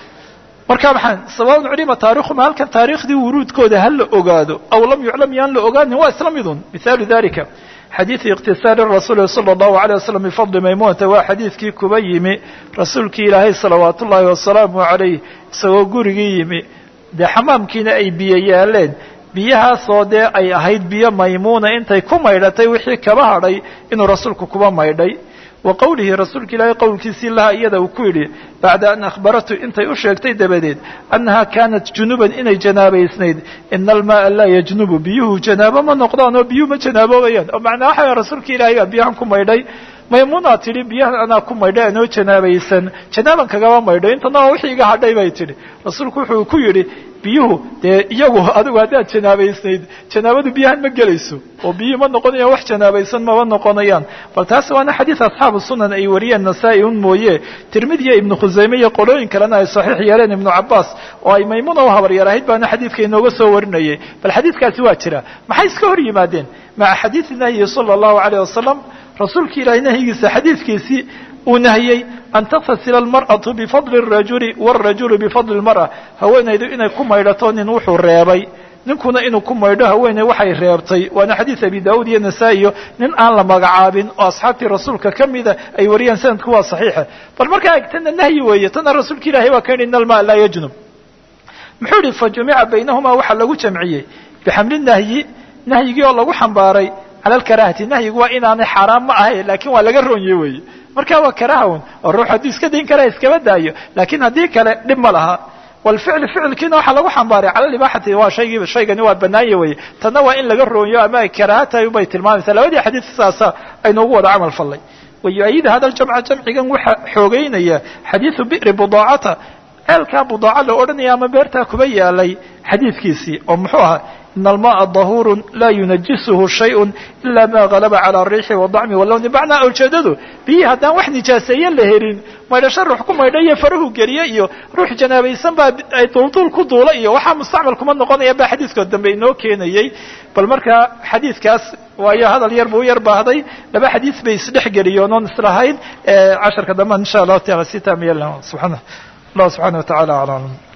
Speaker 1: marka maxaan sawaun culima taarikhuma halkan taariikhdii wuruudkooda ha la ogaado aw lam yuclam yaan la ogaanin waa isla midun mithaalu dalika xadiiث اktisaari rasuuli salى الlahu عalيه waslm bifadli maymunata waa xadiidkii kuba yimi rasuulkii ilaahay salawaat ullaahi wasalaamu عalayh isagoo gurigii yimi dee xamaamkiina ay biyo yaaleen biyahaasoo dee ay ahayd biyo maymuuna intay ku maydhatay wixii kaba hadhay inuu rasuulku kuba maydhay wa qowlihi rasuulka ilaahay qowlkiisii laha iyada uu ku yidhi bacda an akhbaratu intay u sheegtay dabadeed annaha kaanat junuban inay janaabaysnayd ina almaaa laa yajnubu biyuhu janaabo ma noqdaan oo biyuhu ma janaabobayaan oo macnaa waxa rasuulka ilaahay baa biyahan ku maydhay maymuunaa tidhi biyahan anaa ku maydhay anoo janaabaysan janaaban kagama maydho intana waa wixii iga hadhay bay tidhi rasuulku wuxuu ku yidhi biyuhu dee iyagu adigu haddaad janaabaysnayd janaabadu biyahan ma gelayso oo biyuhu ma noqonayaan wax janaabaysan mama noqonayaan bal taas waana xadiid asxaabu sunan ay wariyeen nasaa-i un mooye tirmidiya ibnu khusayme iyo qolooyin kalena ay saxiix yeeleen ibnu cabaas oo ay maymuuna u habaryar ahayd baana xadiidka inooga soo warinayay bal xadiidkaasi waa jira maxay iska hor yimaadeen maca xadiidi nahyi sala allahu alayh wasalam rasuulka ilaahay nahyigiisa xadiidkiisii uu nahiyey an tatasila almar'atu bifadli الrajuli wاrajulu bifadli اlmar'a haweenaydu inay ku maydhato nin wuxuu reebay ninkuna inuu ku maydho haweeney waxay reebtay waana xadiid abi daud iyo nasaa-iyo nin aan la magacaabin oo asxaabtii rasuulka ka mida ay wariyaan sanadku waa saxiixa bal markaa egtana nahyi weeye tana rasuulka ilahay waa ka yidhi in alma laa yajnub muxuu yihi fajumica baynahumaa waxaa lagu jamciyey bixamli nahyi nahyigii oo lagu xambaaray cala alkarahati nahyigu waa inaanay xaaraan ma ahay lakin waa laga roonye weeye marka waa karahawn oo ruux hadduu iska dayn karaa iskaba daayo lakin haddii kale dhib ma laha walficl ficilkiina waxaa lagu xambaaray cala libaaxati waa shaygii shaygani waa banaanya weye tanna waa in laga roonyo ama ay karaaha tahay ubay tilmaamaysaa labadii xadiid saasa aynuugu wada camal fallay wayu-ayid hada ljamca jamcigan waxaa xoogeynaya xadiidu bi'ri budaacata ceelkaa budaaca la odhanaya ama beertaa kuba yaalay xadiidkiisii oo muxuu ahaa in almaءa dahuur laa yunajisuhu shayء ila ma galaba calى الriixi wالdacmi wاlowni macnaa ujeedadu biyihii haddaan wax nijaaseeye la helin maydhasho ruux ku maydha iyo farahu geliye iyo ruux janaabaysan baa ay duulduul ku duula iyo waxaa mustacmal kuma noqonaya ba xadiidkoo dambe inoo keenayey bal markaa xadiidkaas waayo hadal yar buu u yar baahday laba xadiid bay isdhex geliyeen oon islahayn casharka dambe insha allahu taala si taamiya subxaana allah subxaana wa tacala aclam